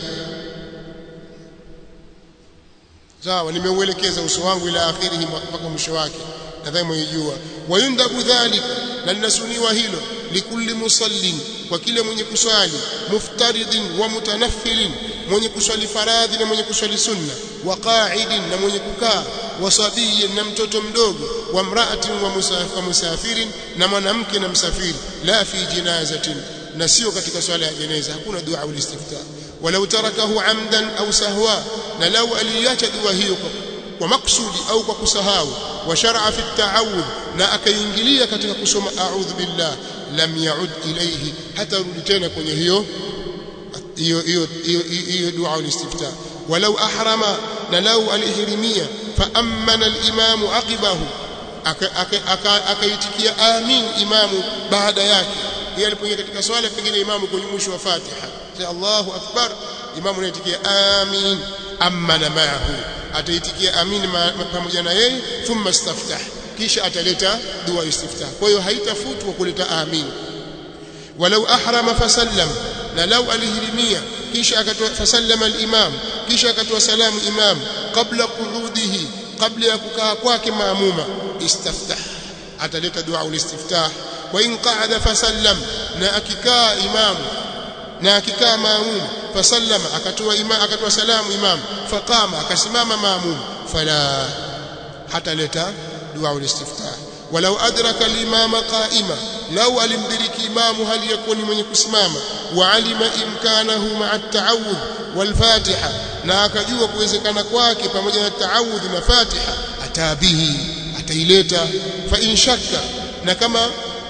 sawa nimeuelekeza uso wangu ila akhirihi mpaka mwisho wake nadhani mwijua wayundabu dhalika na linasuniwa hilo likulli musallin kwa kile mwenye kuswali muftaridin wa mutanaffilin mwenye kuswali faradhi na mwenye kuswali sunna wa qa'idin na mwenye kukaa wa sabiyin na mtoto mdogo wa mra'atin wa musafirin na mwanamke na msafiri la fi jinazatin na sio katika swala ya jeneza hakuna dua ulistiftah walau tarakahu amdan au sahwa na lau aliacha dua hiyo kwa maksudi au kwa kusahau wa shar'a fi at-ta'awudh na akaingilia katika kusoma a'udhu billah lam ya'ud ilayhi hata rudi tena kwenye hiyo hiyo hiyo hiyo dua ulistiftah walau ahrama na lau alihirimia fa amana al-imamu aqibahu akaitikia amin imamu baada yake yeye alipoingia katika swala pengine imamu kwenye mwisho wa Fatiha sa Allahu akbar imamu anaitikia amin amana ma'ahu ataitikia amin pamoja na yeye thumma istaftah kisha ataleta dua istiftah kwa hiyo haitafutwa kuleta amin walau ahrama fasallam na lau alihirimia kisha akatoa fasallama al-imam kisha akatoa salamu imam kabla quudihi kabla ya kukaa kwake maamuma istaftah ataleta dua ulistiftah wa in qa'ada fasallam na akikaa imam na akikaa maamum fasallama akatoa imam akatoa salamu imam faqama akasimama maamum fala hataleta dua ulistiftah walau adraka al-imama qa'ima law alimdiriki imamu hali yakuni mwenye kusimama wa alima imkanahu ma'a at-ta'awudh wal fatiha na akajua kuwezekana kwake pamoja na ta'awudh na fatiha atabihi ataileta fa in shakka na kama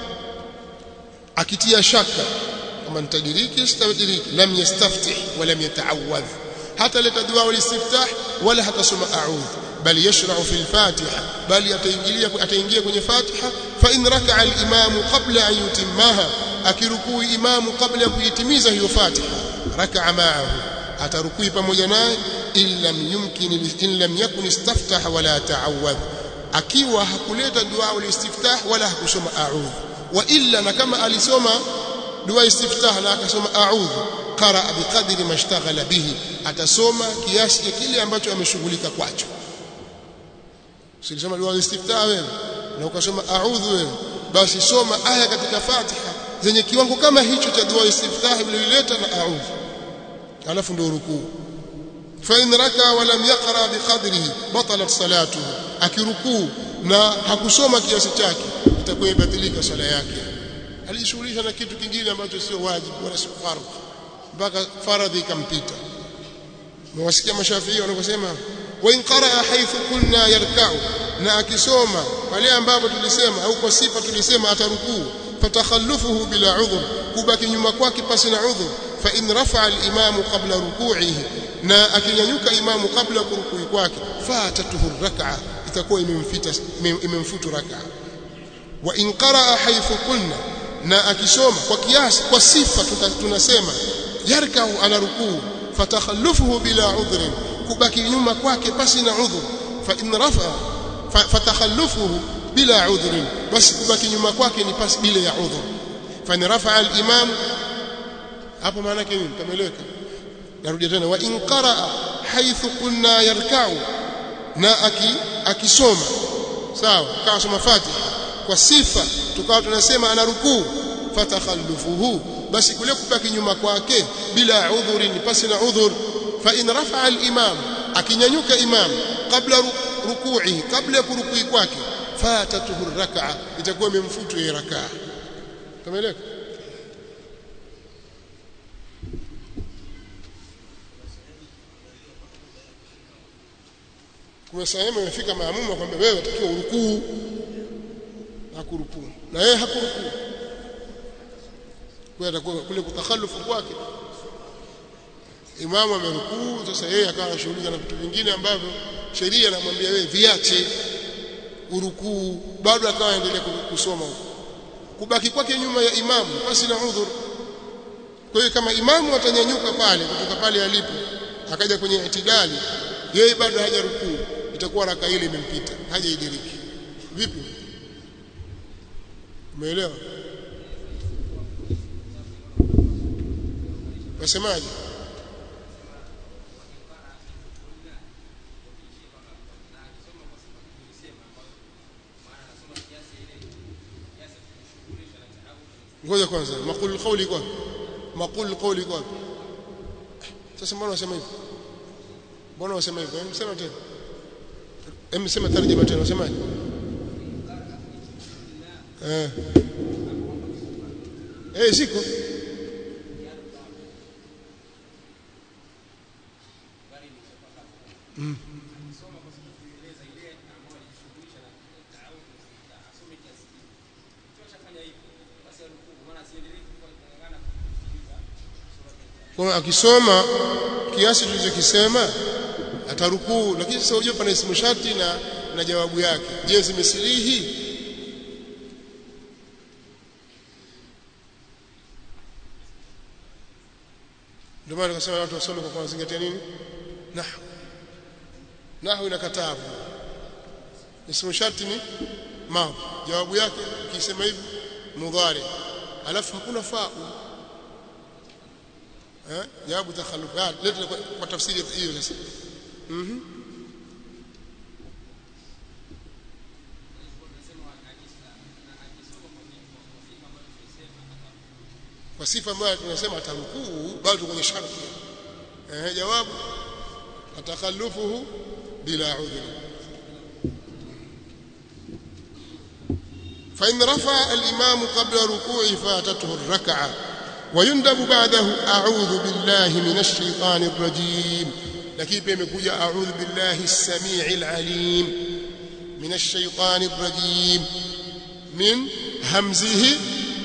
akitia shaka kama nitadiriki sitadiriki lam yastaftih wa lam yata'awwadh hata leta dua walistiftah wala hatasoma a'udhu bal yashra'u fil fatiha bali ataingilia ataingia kwenye fatiha fa in raka'a al-imamu qabla an yutimmaha akirukui imamu kabla ya kuitimiza hiyo fatiha raka'a ma'ahu atarukui pamoja naye illam yumkin illam yakun istaftaha wala ta'awwadh akiwa hakuleta dua ulistiftah wala hakusoma a'udhu wa illa na kama alisoma dua istiftah na akasoma a'udhu qara biqadri mashtaghala bihi atasoma kiasi cha kile ambacho ameshughulika kwacho silisoma dua istiftah wewe na ukasoma a'udhu wewe basi soma aya katika Fatiha zenye kiwango kama hicho cha dua istiftah ulileta na a'udhu alafu ndio rukuu fa in raka wa lam yaqra biqadrihi batalat salatuhu akirukuu na hakusoma kiasi chake itakuwa ibatilika swala yake alijishughulisha na kitu kingine ambacho sio wajibu wala sio fardhu mpaka faradhi ikampita mwasikia mashafii wanaposema wa in qaraa haythu kunna yarka'u na akisoma pale ambapo tulisema au kwa sifa tulisema atarukuu fatakhallufuhu bila udhur kubaki nyuma kwake pasi na udhur fa in rafa'a al-imamu qabla ruku'ihi na akinyanyuka imamu kabla kurukui kwake fatatuhu rak'a itakuwa imemfita imemfutu rak'a wa in qaraa haythu kunna na akisoma kwa kiasi kwa sifa tunasema yarkau ana rukuu fatakhallufuhu bila udhrin kubaki nyuma kwake pasi na udhur fa in rafa fatakhallufuhu bila udhrin basi kubaki nyuma kwake ni pasi bila ya udhur fa in rafa al-imam hapo maana yake nini tameleka narudia tena wa in qaraa haythu kunna yarkau na aki akisoma sawa kawa soma fatiha kwa sifa tukawa tunasema ana rukuu fatakhallufuhu basi kule kubaki nyuma kwake bila udhuri ni pasi na udhur fa in rafa'a al-imam akinyanyuka imam kabla ruku'i kabla ya kurukui kwake fatatuhu rak'a itakuwa imemfutu ya rak'a tumeeleka kuna sehemu imefika maamuma kwamba wewe utakiwa urukuu hakurukuu na yeye hakurukuu kwa atakuwa kule kutakhalufu kwake imamu amerukuu sasa yeye akawa anashughulika na vitu vingine ambavyo sheria inamwambia wewe viache urukuu bado akawa anaendelea kusoma huko kubaki kwake nyuma ya imamu basi na udhur kwa hiyo kama imamu atanyanyuka pale kutoka pale alipo akaja kwenye itidali yeye bado hajarukuu itakuwa raka ile imempita hajaidiriki vipi umeelewa wasemaje ngoja kwanza maqul qawli kwa maqul qawli kwa sasa mbona unasema hivyo mbona unasema hivyo hem sema tena hem sema tarjuma tena unasemaje eh eh siko mm. kwa akisoma kiasi tulichokisema atarukuu lakini sasa unajua pana ismu sharti na na jawabu yake je zimesilihi ndio maana tukasema watu wasome kwa kuzingatia nini nahwu nahwu inakataa ismu sharti ni ma jawabu yake ukisema hivi mudhari alafu hakuna fa'u eh jawabu takhallufat leta kwa tafsiri hiyo sasa mhm kwa sifa ambayo tunasema atarukuu bado kwenye sharti eh jawabu atakhallufuhu bila udhri فإن رفع الإمام قبل ركوعه فاتته الركعة ويندب بعده أعوذ بالله من الشيطان الرجيم لكن بيمكوجا أعوذ بالله السميع العليم من الشيطان الرجيم من همزه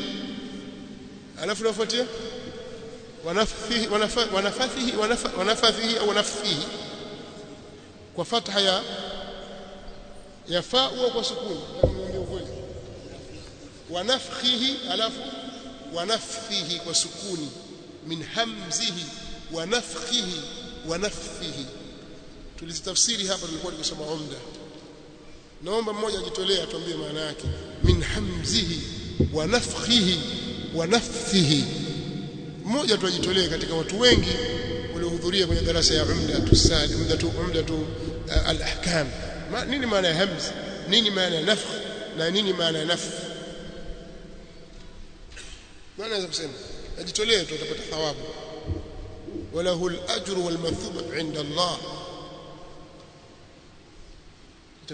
alafu nafuatia wanafithihi wanafithihi wanafithihi au nafithihi kwa fatha ya ya fa au kwa sukuni niambie ukweli wanafkhihi alafu wanafithihi kwa sukuni min hamzihi wanafkhihi wanafithihi tulizitafsiri hapa tulikuwa tukisoma umda naomba mmoja ajitolee atuambie maana yake min hamzihi wanafkhihi wanafithihi mmoja tu ajitolee katika watu wengi waliohudhuria kwenye darasa ya umda tusali umda tu umda tu al-ahkam nini maana ya hamz nini maana ya nafkh na nini maana ya nafth maana naweza kusema ajitolee tu utapata thawabu walahu al-ajru wal mathuba inda Allah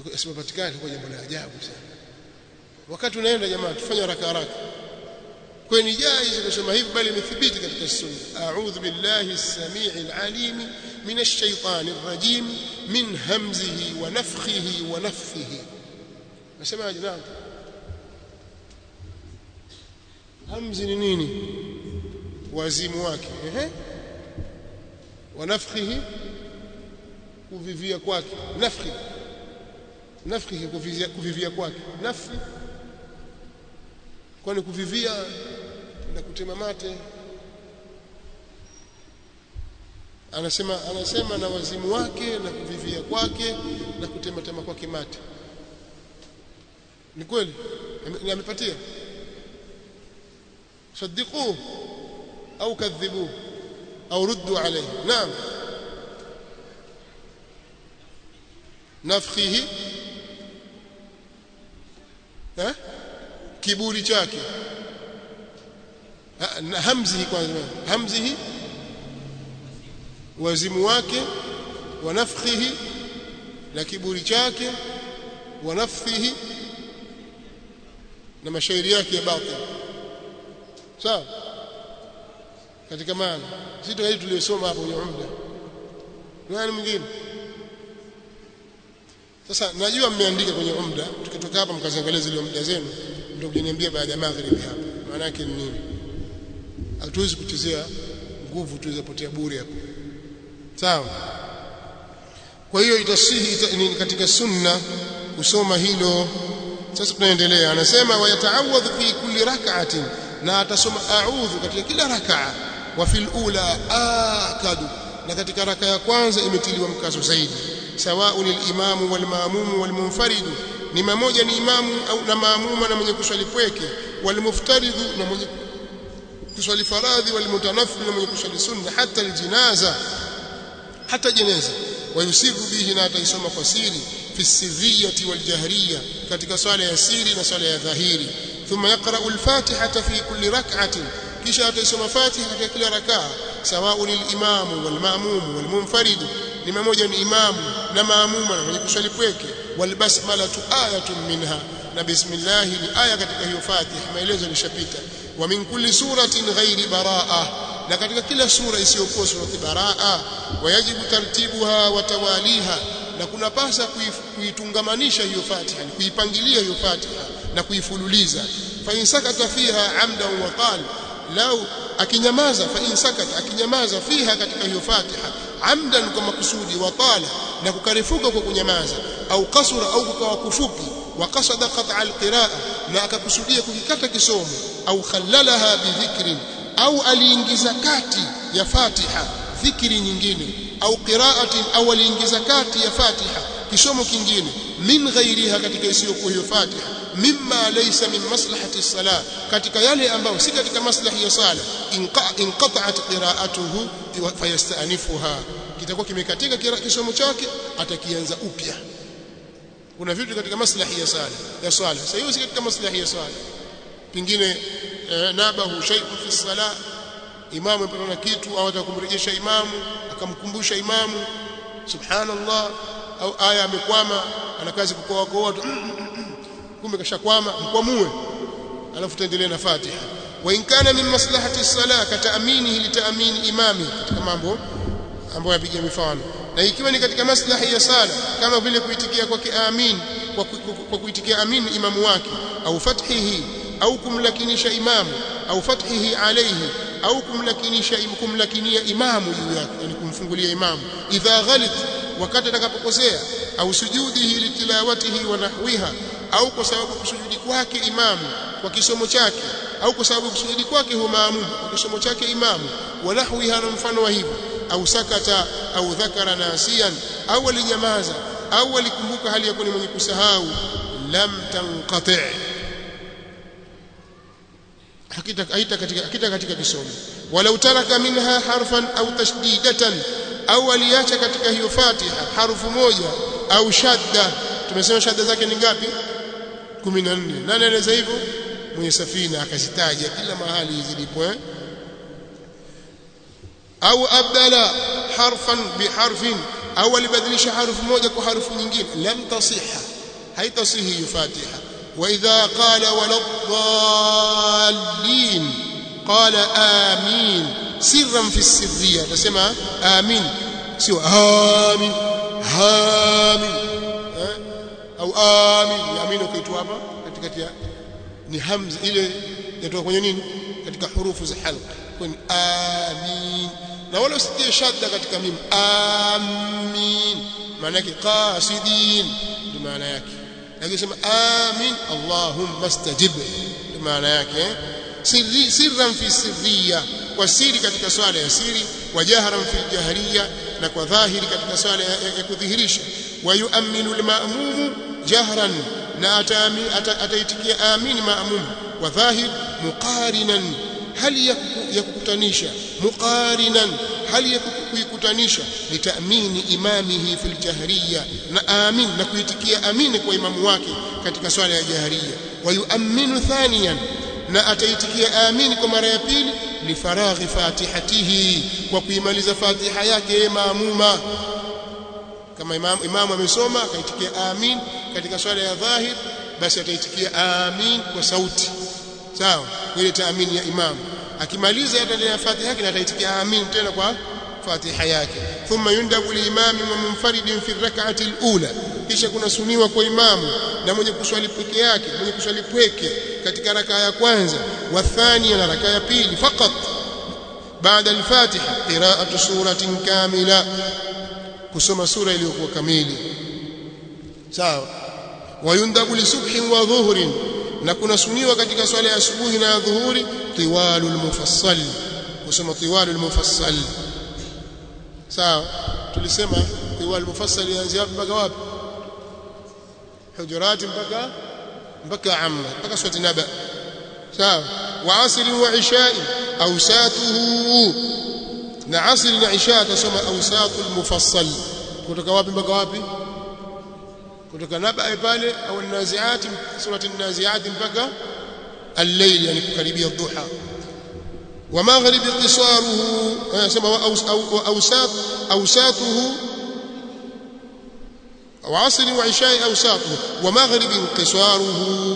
isipopatikana kwa jambo la ajabu sana wakati unaenda jamaa tufanye haraka haraka kwa ni jaiz kusema hivi bali imethibiti katika sunna a'udhu billahi as-sami'il 'alim minash shaitani rajim min hamzihi wa nafthihi wa nafthihi nasema naam hamzi ni nini wazimu wake ehe wa nafthihi kuvivia kwake nafhi nafhi kuvivia, kuvivia kwake nafhi kwani kuvivia na kutema mate anasema anasema na wazimu wake na kuvivia kwake na kutema tema kwake mate ni kweli amepatia صدقوه أو كذبوه أو ردوا عليه نعم نفخه ها kiburi chake hamzihi kwanza hamzihi wazimu wake wa nafkhihi na kiburi chake wa nafthihi na mashairi yake ya batil sawa katika maana sito hii tuliyosoma hapo kwenye umda nani mwingine sasa najua mmeandika kwenye umda tukitoka hapa mkaziangalia zile umda zenu ndio kujiniambia baada ya magharibi hapa maana yake ni nini hatuwezi kuchezea nguvu tuwezapotea bure hapo sawa kwa hiyo itasihi ita, ni katika sunna kusoma hilo sasa tunaendelea anasema wayataawadhu fi kulli rak'atin na atasoma a'udhu katika kila rak'a wa fil ula akadu na katika raka ya kwanza imetiliwa mkazo zaidi sawaun al-imamu wal ma'mum wal munfarid ni mmoja ni imamu au na maamuma na mwenye kuswali pweke wal muftaridhu na mwenye kuswali faradhi wal mutanaffil na mwenye kuswali sunna hata aljinaza hata jeneza wayusiru bihi na ataisoma kwa siri fi sirriyati wal jahriya katika swala ya siri na swala ya dhahiri thumma yaqra'u al-fatihata fi kulli rak'atin kisha ataisoma fatiha katika kila rakaa sawaun al-imamu wal ma'mum wal munfarid ni mmoja ni imamu na maamuma na mwenye kuswali pweke wal basmalatu ayatun minha na bismillah ni aya katika hiyo fatiha maelezo yalishapita wa min kulli suratin ghairi baraa na katika kila sura isiyokuwa surati baraa wayajibu tartibuha wa tawaliha na kuna pasa kuitungamanisha hiyo fatiha kuipangilia hiyo fatiha na kuifululiza fa in sakata fiha amdan wa qala lau akinyamaza fa in sakata akinyamaza fiha katika hiyo fatiha amdan kwa makusudi wa tala na kukarefuka kwa kunyamaza au kasura au kukawa kufupi wa qasada qat'a alqiraa na akakusudia kukikata kisomo au khallalaha bidhikrin au aliingiza kati ya fatiha dhikri nyingine au qiraatin au aliingiza kati ya fatiha kisomo kingine min ghairiha katika isiyokuwa hiyo fatiha mimma laysa min maslahati salah katika yale ambayo si katika maslahi ya sala inqata'at qira'atuhu fayasta'nifuha kitakuwa kimekatika kisomo chake atakianza upya kuna vitu katika maslahi ya sala ya swala sasa hiyo si katika maslahi ya swala pingine eh, nabahu shay'un fi salah imamu amepata kitu au atakumrejesha imamu akamkumbusha imamu subhanallah au aya amekwama ana kazi kukoa kwa watu kumbe kashakwama mkwamue alafu tuendelee na Fatiha wa in kana min maslahati salah kataaminihi litaamini imami katika mambo ambayo yapiga mifano na ikiwa ni katika maslahi ya sala kama vile kuitikia kwake amin kwa, kwa kuitikia amin imamu wake au fathihi au kumlakinisha imamu au fathihi alayhi au kumlakinisha kumlakinia imamu juu yake yani kumfungulia imamu idha ghalit wakati atakapokosea au sujudihi litilawatihi wa nahwiha au kwa sababu kusujudi kwake imamu kwa kisomo chake au kwa sababu kusujudi kwake huwa maamumu kwa kisomo chake imamu wa nahwiha na mfano wa hivyo au sakata au dhakara nasiyan au alinyamaza au alikumbuka hali ya kuwa mwenye kusahau lam tanqati hakita haita katika hakita katika kisomo walau taraka minha harfan au tashdidatan au aliacha katika hiyo Fatiha harufu moja au shadda tumesema shadda zake ni ngapi 14 nani anaweza hivyo mwenye safina akazitaja kila mahali zilipo eh au abdala harfan biharfin au alibadilisha harufu moja kwa harufu nyingine lam tasiha haitasihi hiyo Fatiha واذا قال ولا الضالين قال امين سرا في السريه تسمع امين سوى امين امين au amin amin ukiitwa hapa katikati ya ni hamza ile inatoka kwenye nini katika hurufu za halq kwenye amin na wala usitie shadda katika mim amin maana yake qasidin ndio maana yake lakini sema amin allahumma stajib ndio maana yake sirri sirran fi sirriya kwa siri katika swala ya siri wa jahran fi jahriya na kwa dhahiri katika swala ya kudhihirisha wa yu'minu al-ma'mum jahran na ataitikia amin ma'mum wa dhahir muqarinan hali ya kukutanisha muqarinan hali ya kuikutanisha litamini imamihi fil jahriya na amin na kuitikia amini kwa imamu wake katika swala ya jahriya wa yu'minu thaniyan na ataitikia amini kwa mara ya pili lifaraghi fatihatihi kwa kuimaliza fatiha yake maamuma kama imamu imamu amesoma akaitikia amin katika swala ya dhahir basi ataitikia amin kwa sauti sawa ile taamini ya imamu akimaliza ataendelea fatiha yake na ataitikia amin tena kwa fatiha yake thumma yundabu liimami wa munfaridin fi rak'ati alula kisha kuna suniwa kwa imamu na mwenye kuswali peke yake mwenye kuswali pweke katika raka ya kwanza wa thania na raka ya pili fakat baada al-fatiha qira'atu suratin kamila kusoma sura iliyokuwa kamili sawa wayundabu lisubhin wa dhuhrin na kuna suniwa katika swala ya asubuhi na dhuhuri tiwalul mufassal kusoma tiwalul mufassal sawa tulisema tiwalul mufassal yanzi wapi mpaka wapi hujurat mpaka mpaka amma mpaka swati naba sawa wa asri wa ishai awsatuhu na asri na isha tasoma awsatul mufassal kutoka wapi mpaka wapi kutoka naba pale au naziati surati naziati mpaka al-layl yani kukaribia dhuha wa maghribi qisaruhu anasema awsat awsatuhu وعصر وعشاء أوساطه ومغرب قصاره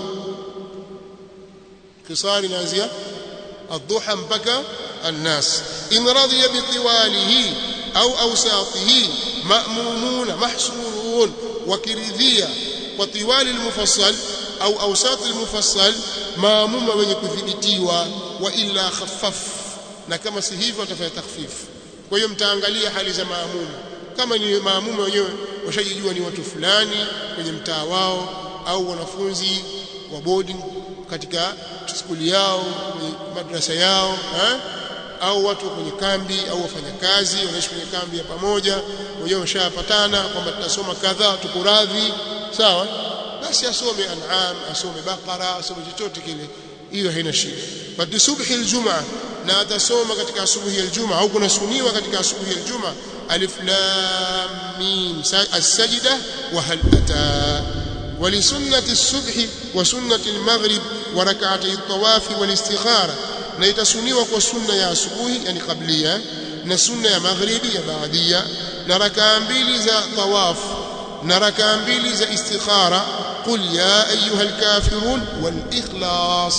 قصار نازية الضحى بكى الناس إن رضي بطواله أو أوساطه مأمومون محصورون وكرذية وطوال المفصل أو أوساط المفصل ماموم من يكذبتيوا وإلا خفف na kama si hivyo atafanya takhfif kwa hiyo mtaangalia hali za maamumu kama ni maamumu wenyewe washajijua ni watu fulani kwenye mtaa wao au wanafunzi wa boarding katika skuli yao kwenye madrasa yao ha? au watu kwenye kambi au wafanyakazi wanaishi kwenye kambi ya pamoja wenyewe washapatana kwamba tutasoma kadhaa tuko radhi sawa basi asome an'am asome baqara asome chochote kile hiyo haina shida bali subhi aljumaa na atasoma katika asubuhi aljuma au kuna suniwa katika asubuhi aljuma alif lam mim as-sajda wa hal ata ولسنة الصبح وسنة المغرب وركعتي الطواف والاستخارة na itasuniwa kwa sunna ya asubuhi yani kablia na sunna ya maghribi ya baadia na rakaa mbili za tawaf na rakaa mbili za istikhara qul ya ayuha alkafirun wal ikhlas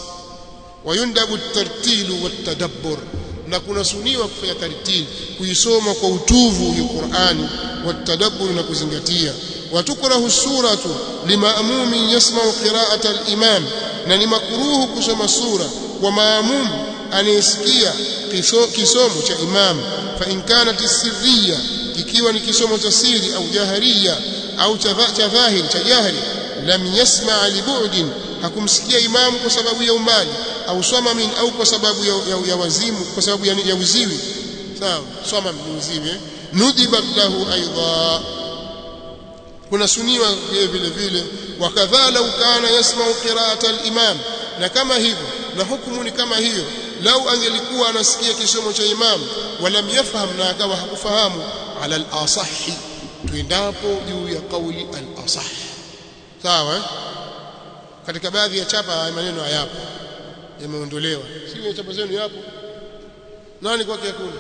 wayundabu at-tartilu wat-tadabbur na kuna suniwa kufanya tartil kuisoma kwa utuvu hiyo Qur'ani watadabbur na kuzingatia watukrahu suratu limaamumin yasma'u qira'ata al-imam na ni makruhu kusoma sura kwa maamum anayesikia kisomo cha imam fa in kanat sirriya ikiwa ni kisomo cha siri au jahariya au cha dhahiri cha jahri lam yasma' li bu'din hakumsikia imamu kwa sababu ya umbali au samamin au kwa sababu ya, ya, ya wazimu kwa sababu ya, ya uziwi sawa samam ni uziwi nudibat lahu aidha kuna suniwa vile vile vile wakadha lau kana yasma'u qira'ata al-imam na kama hivyo na hukumu ni kama hiyo lau angelikuwa anasikia kisomo cha imam walam yafham na akawa hakufahamu ala al-asahi tuendapo juu ya kauli al-asah sawa eh? katika baadhi ya chapa maneno hayapo yameondolewa si chapa zenu yapo nani kwake hakuna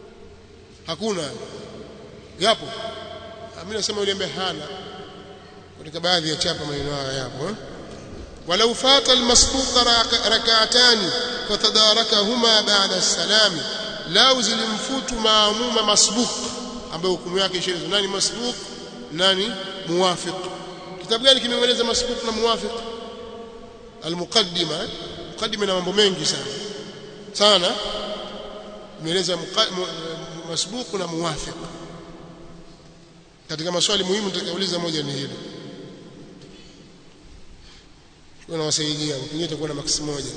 hakuna yapo mimi nasema yule ambaye hana katika baadhi ya chapa maneno haya yapo eh? walau fata almasbuq rak'atani fatadarakahuma ba'da as-salam lau zilimfutu maamuma masbuq ambaye hukumu yake ishaelezwa nani masbuq nani muwafiq kitabu gani kimeeleza masbuq na muwafiq almuqaddima muqaddima na mambo mengi sana sana imeeleza masbuq na muwafiq katika maswali muhimu nitakauliza moja ni hilo nawasaidia pengine itakuwa na maksi moja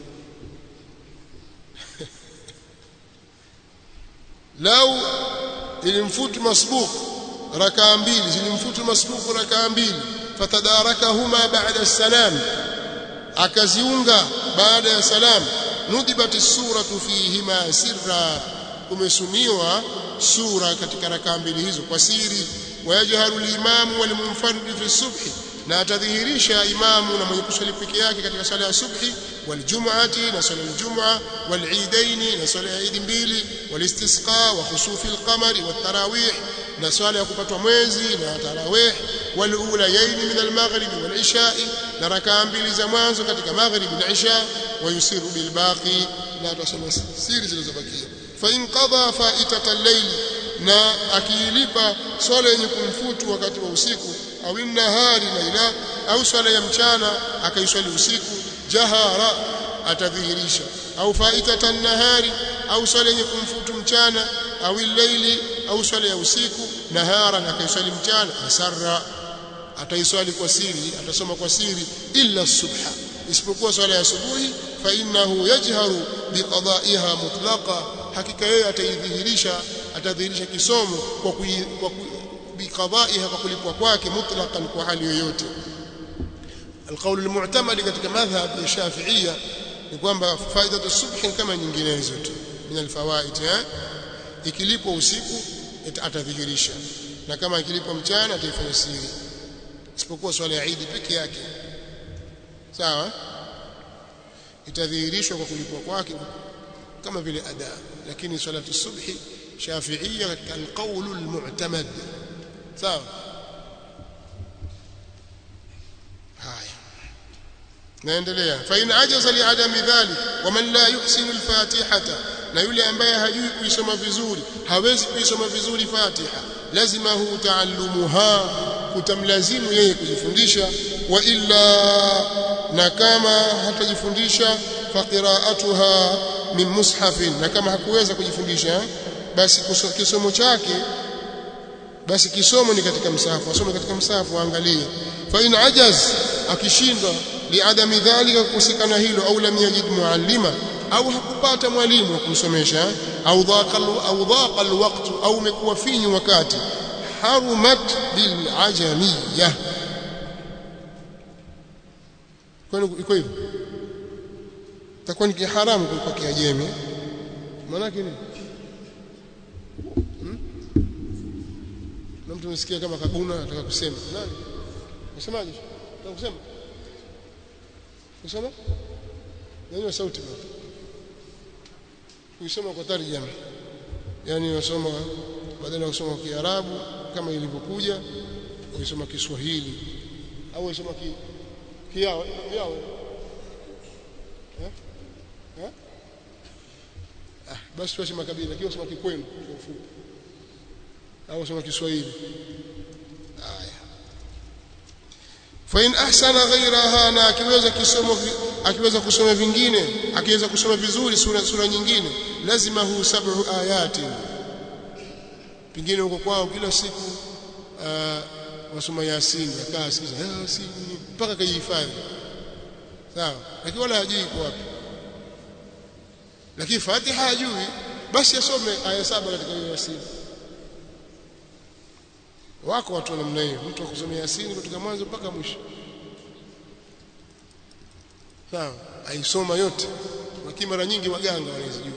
lau ilimfutu masbuq rakaa mbili zilimfutu masbuq rakaa mbili fatadarakahuma ba'da salam akaziunga baada ya salam nudibat suratu fihima sirra kumesuniwa sura katika rakaa mbili hizo kwa siri wayajharu al-imamu wal-munfarid fi subhi na atadhihirisha imamu na mwenye kuswali peke yake katika swala ya subhi waljum'ati na swala aljum'a walidaini na swala ya idi mbili walistisqa wa khusufi alqamari watarawih na swala ya kupatwa mwezi na tarawih walulayaini min almaghribi walisha'i na rakaa mbili za mwanzo katika maghribi na isha wayusiru bilbaqi na atasoma siri zilizobakia fa in qada fa'itata al-layl na akiilipa swala yenye kumfutu wakati wa usiku au nahari laila au swala ya mchana akaiswali usiku jahara atadhihirisha au faitatan nahari au swala yenye kumfutu mchana au laili au swala ya usiku nahara akaiswali mchana asarra ataiswali kwa siri atasoma kwa siri illa subha isipokuwa swala ya asubuhi fa innahu yajharu biqada'iha mutlaqa hakika yeye ataidhihirisha atadhihirisha kisomo kwa kui, kwa kui, biqada'iha kwa kulipwa kwake mutlaqan kwa hali yoyote القول المعتمد katika madhhab ya Shafi'ia ni kwamba faida subhi kama nyinginezo tu min alfawaid ikilipwa usiku atadhihirisha na kama ikilipwa mchana ataifanya siri isipokuwa swala ya Eid peke yake sawa itadhihirishwa kwa kulipwa kwake kama vile ada lakini salatu subhi shafi'ia katika alqawl almu'tamad sawa haya naendelea fa in ajaza li adami dhalik wa man la yuhsinu alfatihata na yule ambaye hajui kuisoma vizuri hawezi kuisoma vizuri fatiha lazima hu taallumuha kutamlazimu yeye kujifundisha wa illa na kama hatajifundisha fa qira'atuha min mushafin na kama hakuweza kujifundisha basi kisomo chake basi kisomo ni katika msahafu asome katika msahafu aangalie fa in ajaz akishindwa liadami dhalika kukosekana hilo au lam yajid muallima au hakupata mwalimu wa kumsomesha au dhaqa au dhaqa alwaqt au umekuwa finyu wakati harumat bil ajamiyya kwani iko hivyo takuwa ni haramu kwa kiajemi maana yake nini hmm? na mtu msikia kama kaguna anataka kusema nani unasemaje unataka kusema kusema nani sauti bwana kusoma kwa tarjama yani unasoma badala ya kusoma kiarabu kama ilivyokuja unasoma kiswahili au unasoma ki kiao kiao eh eh ah basi tuache makabila lakini unasoma kikwenu kwa ufupi au unasoma kiswahili haya fa in ahsana ghayraha na akiweza kisomo akiweza kusoma vingine akiweza kusoma vizuri sura sura nyingine lazima hu sab'u ayati pingine huko kwao kila siku uh, wasoma yasin akaa sikiza yasin mpaka kajihifadhi sawa lakini wala hajui kwa wapi lakini fatiha hajui basi asome aya saba katika hiyo yasin wako watu namna hiyo mtu akusomea yasini kutoka mwanzo mpaka mwisho sawa aisoma yote lakini mara nyingi waganga wanazijua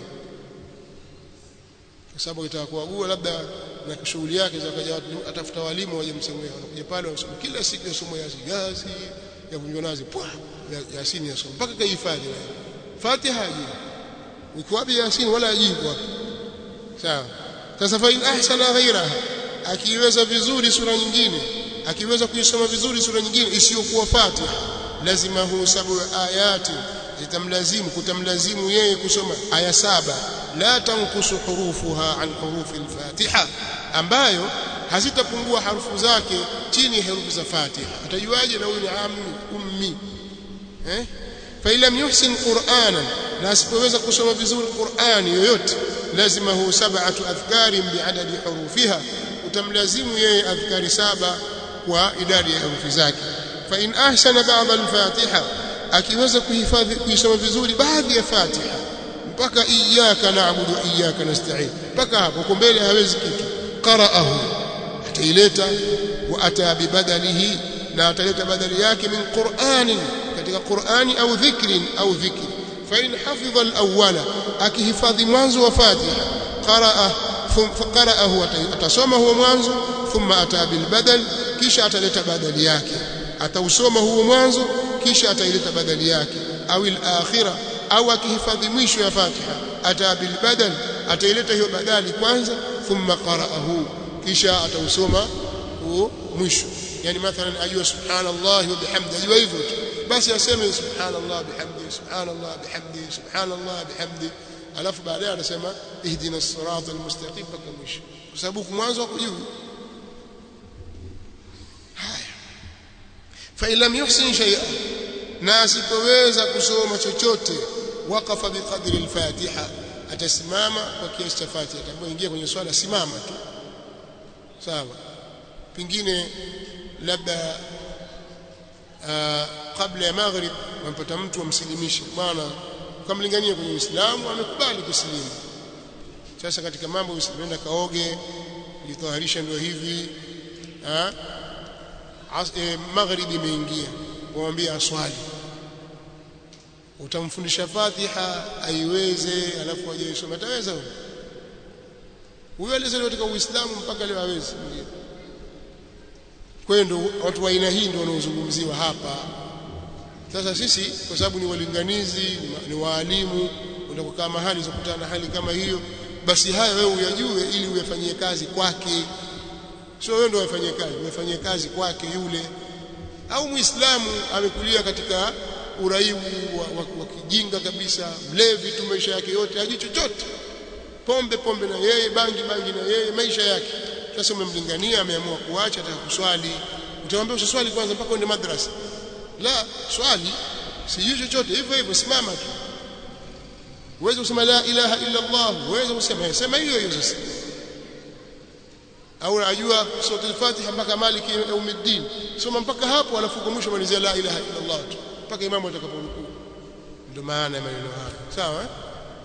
kwa sababu kitaka kuagua labda na shughuli yake za kaja atafuta walimu waje msomea wanakuja pale wanasoma kila siku yasomo yasini yasi ya kunjwa nazi pwa yasini yasoma mpaka kahifadhi Fatiha hajui uko wapi yasini wala hajui wapi sawa sasa fa in ahsana ghairaha akiweza vizuri sura nyingine akiweza kuisoma vizuri sura nyingine isiyokuwa Fatiha lazima hu sabu ayati zitamlazimu kutamlazimu yeye kusoma aya saba la tankusu hurufuha an hurufi al-Fatiha ambayo hazitapungua harufu zake chini ya herufi za Fatiha atajuaje na huyu ni ammi ummi eh fa lam yuhsin qur'anan na asipoweza kusoma vizuri Qur'ani yoyote lazima hu sab'atu adhkarin bi'adadi hurufiha utamlazimu yeye adhkari saba kwa idadi ya herufi zake fa in ahsana ba'd al-Fatiha akiweza kuhifadhi kuisoma vizuri baadhi ya Fatiha mpaka iyyaka na'budu wa iyyaka nasta'in mpaka hapo kwa mbele hawezi kitu qara'ahu ataileta wa ata bibadalihi na ataleta badali yake min Qur'anin katika Qur'ani au dhikrin au dhikri fa in hafidha al-awwala akihifadhi mwanzo wa Fatiha qaraa qara'ahu atasoma huo mwanzo thumma ata bil badal kisha ataleta badali yake atausoma huo mwanzo kisha ataileta badali yake au al-akhira au akihifadhi mwisho ya Fatiha ata bil badal ataileta hiyo badali kwanza thumma qara'ahu kisha atausoma huo mwisho yani mathalan ajua subhanallah wa bihamdi ajua hivyo tu basi aseme subhanallah bihamdi subhanallah bihamdi subhanallah bihamdi alafu baadaye atasema ihdina as-sirata al-mustaqim mpaka mwisho kwa sababu mwanzo wako juu haya fa lam yuhsin shay'an na asipoweza kusoma chochote waqafa biqadri al-fatiha atasimama kwa kiasi cha fatiha atakapoingia kwenye swala simama tu sawa pengine labda kabla ya maghrib wampata mtu amsilimishe bwana ukamlingania kwenye Uislamu amekubali kusilimu sasa katika mambo usienda kaoge jitaharisha ndio hivi ah e, maghrib imeingia waambie aswali utamfundisha Fatiha aiweze alafu aje isome ataweza huyo huyo alizaliwa katika Uislamu mpaka leo hawezi mwingine kwa hiyo ndio watu wa aina hii ndio wanaozungumziwa hapa sasa sisi kwa sababu ni walinganizi ni waalimu unapokaa mahali zakutana na hali kama hiyo basi haya wewe uyajue ili uyafanyie kazi kwake sio wewe ndio uyafanyie kazi uyafanyie kazi kwake yule au muislamu amekulia katika uraibu wa, wa, wa kijinga kabisa mlevi tu maisha yake yote hajui chochote pombe pombe na yeye bangi bangi na yeye maisha yake sasa umemlingania ameamua kuacha ataka kuswali utamwambia usiswali kwanza mpaka uende madrasa la swali sijui chochote hivyo hivyo simama tu uweze kusema la ilaha illa Allah uweze kusema sema hiyo hiyo sasa au ajua sura al-Fatiha mpaka Maliki yaumiddin soma mpaka hapo alafu kwa mwisho malizia la ilaha illa Allah tu mpaka imamu atakaporukuu ndio maana ya maneno haya sawa eh?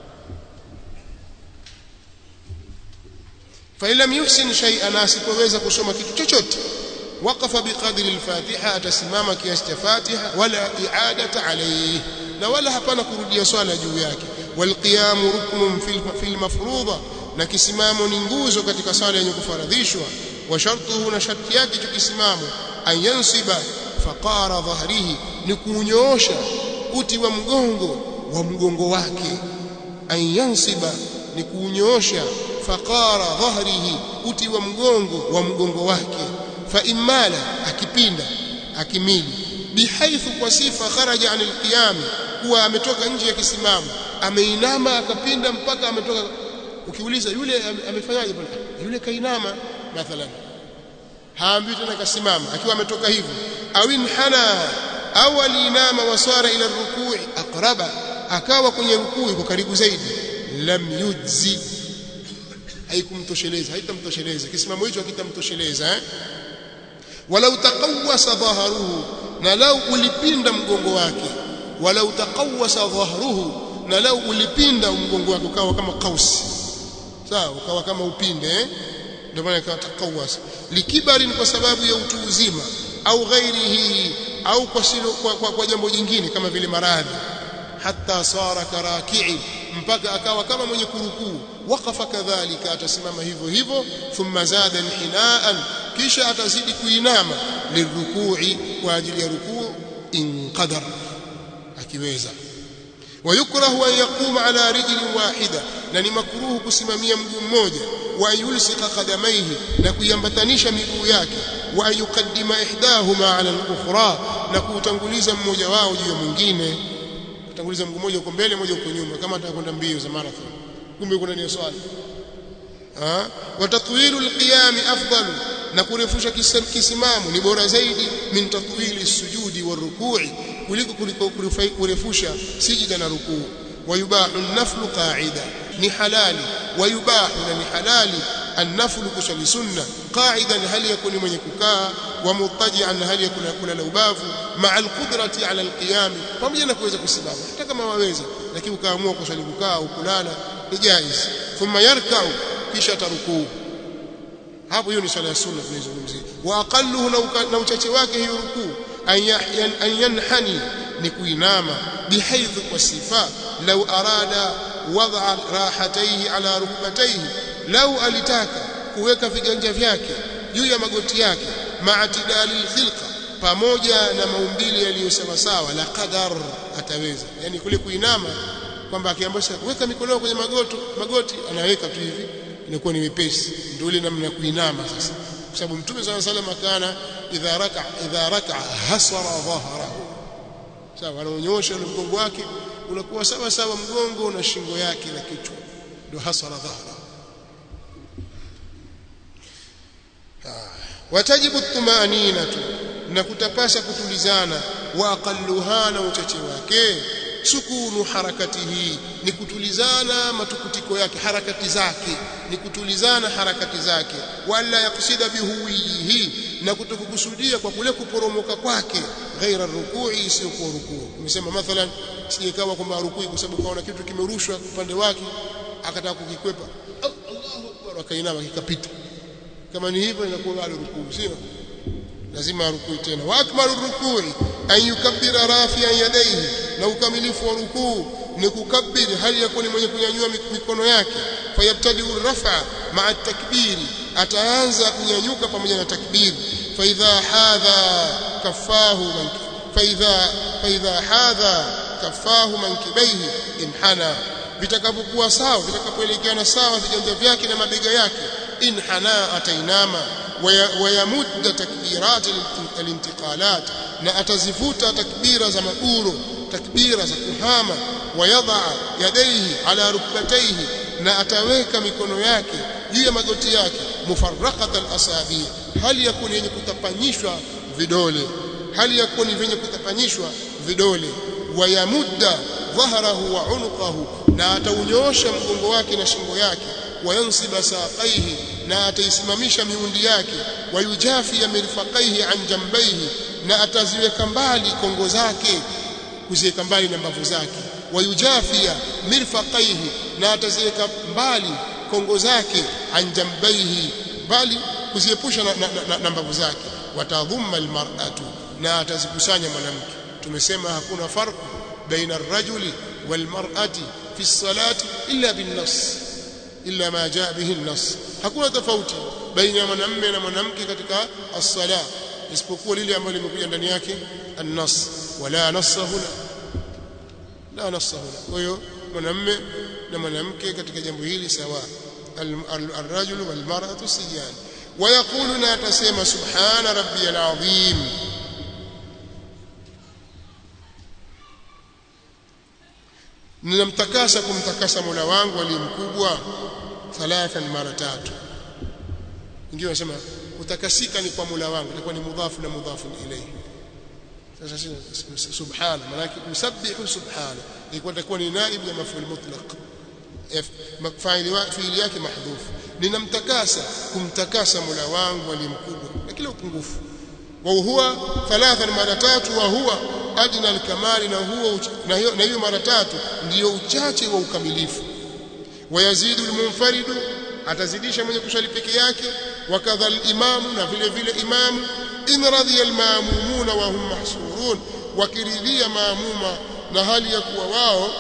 fa lam yuhsin shay'an asipoweza kusoma kitu chochote waqafa biqadri al-Fatiha atasimama kiasi cha Fatiha wala i'adata alayhi na wala hapana kurudia swala juu yake walqiyamu ruknun fil mafruḍa na kisimamo ni nguzo katika swala yenye kufaradhishwa wa shartuhu na sharti yake cha kisimamo an yansiba faqara dhahrihi ni kunyoosha uti wa mgongo wa mgongo wake an yansiba ni kunyoosha faqara dhahrihi uti wa mgongo wa mgongo wake fa imala akipinda akimili bihaithu kwa sifa kharaja anil qiyam kuwa ametoka nje ya kisimamo ameinama akapinda mpaka ametoka ukiuliza yule amefanyaje bwana yule kainama mathalan haambi tena kasimama akiwa ametoka hivyo au inhana au alinama wasara ila rukui aqraba akawa kwenye rukui kwa karibu zaidi lam yujzi haikumtosheleza haitamtosheleza kisimamo hicho hakitamtosheleza eh walau taqawwasa dhaharuhu na lau ulipinda mgongo wake walau taqawwasa dhahruhu na lau ulipinda mgongo wake ukawa kama kausi sawa ukawa kama upinde eh ndio maana ikawa taqawwasa likibari ni kwa sababu ya utu uzima au ghairihi au kwa, silo, kwa, kwa, kwa jambo jingine kama vile maradhi hatta sara karaki'i mpaka akawa kama mwenye kurukuu waqafa kadhalika atasimama hivyo hivyo thumma zada inhinaan kisha atazidi kuinama lirukui kwa ajili ya rukuu in qadar akiweza ويكره أن يقوم على رجل واحدة na ni makruhu kusimamia mguu mmoja wa yulsika qadamaihi na kuyambatanisha miguu yake wa ayuqaddima ihdahuma ala al-ukhra na kuutanguliza mmoja wao juu ya mwingine kutanguliza mguu mmoja uko mbele mmoja uko nyuma kama atakwenda mbio za marathon kumbe kuna ni swali ah wa tatwilu al-qiyam afdalu na kurefusha kisimamo ni bora zaidi min tatwili sujudi wa rukui kuliko kuliko kurefusha sijida na rukuu wayubahu an-naflu qa'ida ni halali wayubahu na ni halali an-naflu kusali sunna qa'idan hali yakuni mwenye kukaa wa mutaji'an hali yakuni kulala ubavu ma'a al-qudrati 'ala al-qiyam pamoja na kuweza kusimama hata kama waweza lakini ukaamua kusali kukaa au kulala ni jaiz thumma yarka'u kisha tarukuu hapo hiyo ni swala ya sunna tunazungumzia wa aqalluhu na uchache wake hiyo rukuu an yanhani ni kuinama bihaidh kwa sifa law arada wad'a rahatayhi ala rukbatayhi law alitaka kuweka viganja vyake juu ya magoti yake ma'tidali alkhilqa pamoja na maumbile yaliyo sawa sawa la qadar ataweza yani kule kuinama kwamba akiambiwa weka mikono kwenye magoto magoti anaweka tu hivi inakuwa ni mepesi ndio ile namna ya kuinama sasa kwa sababu mtume swalla salam kana idha raka idha raka hasara dhahrahu sawa anaonyosha ule mgongo wake unakuwa sawa sawa mgongo na shingo yake na kichwa ndio hasara dhahra watajibu tumaninatu na kutapasa kutulizana wa aqalluha na uchache wake sukunu harakatihi ni kutulizana matukutiko yake harakati zake ni kutulizana harakati zake wala yakusida bihuwihi na kutokukusudia kwa kule kuporomoka kwake ghaira rukui isiyokuwa rukuu nimesema mathalan sijekawa kwamba rukui kwa sababu kaona kitu kimerushwa upande wake akataka kukikwepa Allahu akbar akainama kikapita kama ni hivyo inakuwa bado rukuu sio lazima arukui tena wa akmalu rukui an yukabbira rafi'an yadayhi na ukamilifu wa rukuu ni kukabbiri hali yakuni mwenye kunyanyua mikono yake fayabtadi rafa ma'a takbiri ataanza kunyanyuka pamoja na takbiri fa idha hadha kafahu man fa idha fa idha hadha kafahu mankibaihi inhana vitakapokuwa sawa vitakapoelekeana sawa viganja vyake na mabega yake inhana atainama wayamudda takbirat alintiqalat na atazivuta takbira za maguro takbira za kuhama wayadha yadaihi ala rukbataihi na ataweka mikono yake juu ya magoti yake mufarraqat alasabi hali yakuni yenye kutapanyishwa vidole hali yakuni yenye kutapanyishwa vidole wayamudda dhahrahu wa unuqahu na ataunyoosha mgongo wake na shingo yake wayansiba saqaihi na ataisimamisha miundi yake wayujafi ya mirfaqaihi an jambaihi na ataziweka mbali kongo zake kuziweka mbali na mbavu zake wayujafia mirfaqaihi na ataziweka mbali kongo zake an jambaihi mbali kuziepusha na, na, na, na mbavu zake watadhumma almar'atu na atazikusanya mwanamke tumesema hakuna farqu baina ar-rajuli wal-mar'ati fi as-salati illa bin-nass illa ma jaa bihi an-nass hakuna tofauti baina ya mwanamume na mwanamke katika as-sala isipokuwa lile ambalo limekuja ndani yake an-nass wala nassa huna la nassa huna kwa hiyo mwanamume na mwanamke katika jambo hili sawa الرجل والمرأة سجان ويقول لا تسمى سبحان ربي العظيم ninamtakasa kumtakasa Mola wangu aliyemkubwa thalathan mara tatu wengine wanasema kutakasika ni kwa Mola wangu itakuwa ni mudhafu na mudhafu ilayhi sasa subhana maana usabbihu subhana ilikuwa itakuwa ni naib ya maf'ul mutlaq faili fiili yake mahdhuf ninamtakasa kumtakasa Mola wangu aliyemkubwa na kila upungufu wa huwa thalathan mara tatu wa huwa adna alkamali na huwa na hiyo na hiyo mara tatu ndiyo uchache wa ukamilifu wayazidu almunfaridu atazidisha mwenye kuswali peke yake wakadha alimamu na vile vile imamu in radhiya almaamumuna wa hum mahsurun wakiridhia maamuma na hali ya kuwa wao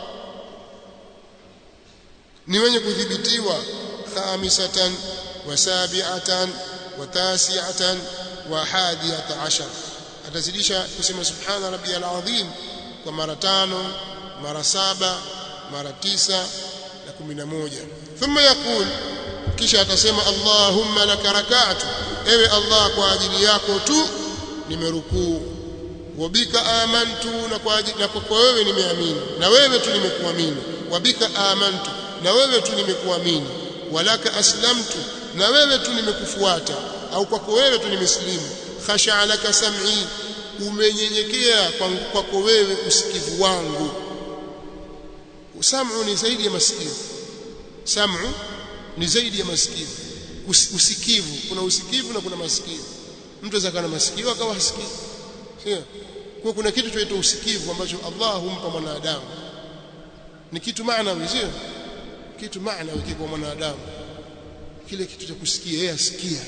ni wenye kudhibitiwa khamisatan wa sabi'atan wa tasi'atan wa hadiyata ashar atazidisha kusema subhana rabbiyal azim kwa mara tano mara saba mara tisa na kumi na moja thumma yaqul kisha atasema Allahumma laka rak'atu ewe Allah kwa ajili yako tu nimerukuu wabika amantu na kwa ajili na kwa wewe nimeamini na wewe tu nimekuamini wabika amantu na wewe tu nimekuamini walaka aslamtu na wewe tu nimekufuata au kwako wewe tu nimeslimu khasha laka sam'i umenyenyekea kwako wewe usikivu wangu sam'u ni zaidi ya masikivu sam'u ni zaidi ya masikivu usikivu kuna usikivu na kuna masikivu mtu aweza kana masikio akawa hasikii sio kwa kuna kitu chaitwa usikivu ambacho Allah humpa mwanadamu ni kitu maana sio kitu maana kwa mwanadamu kile kitu cha kusikia yeye asikia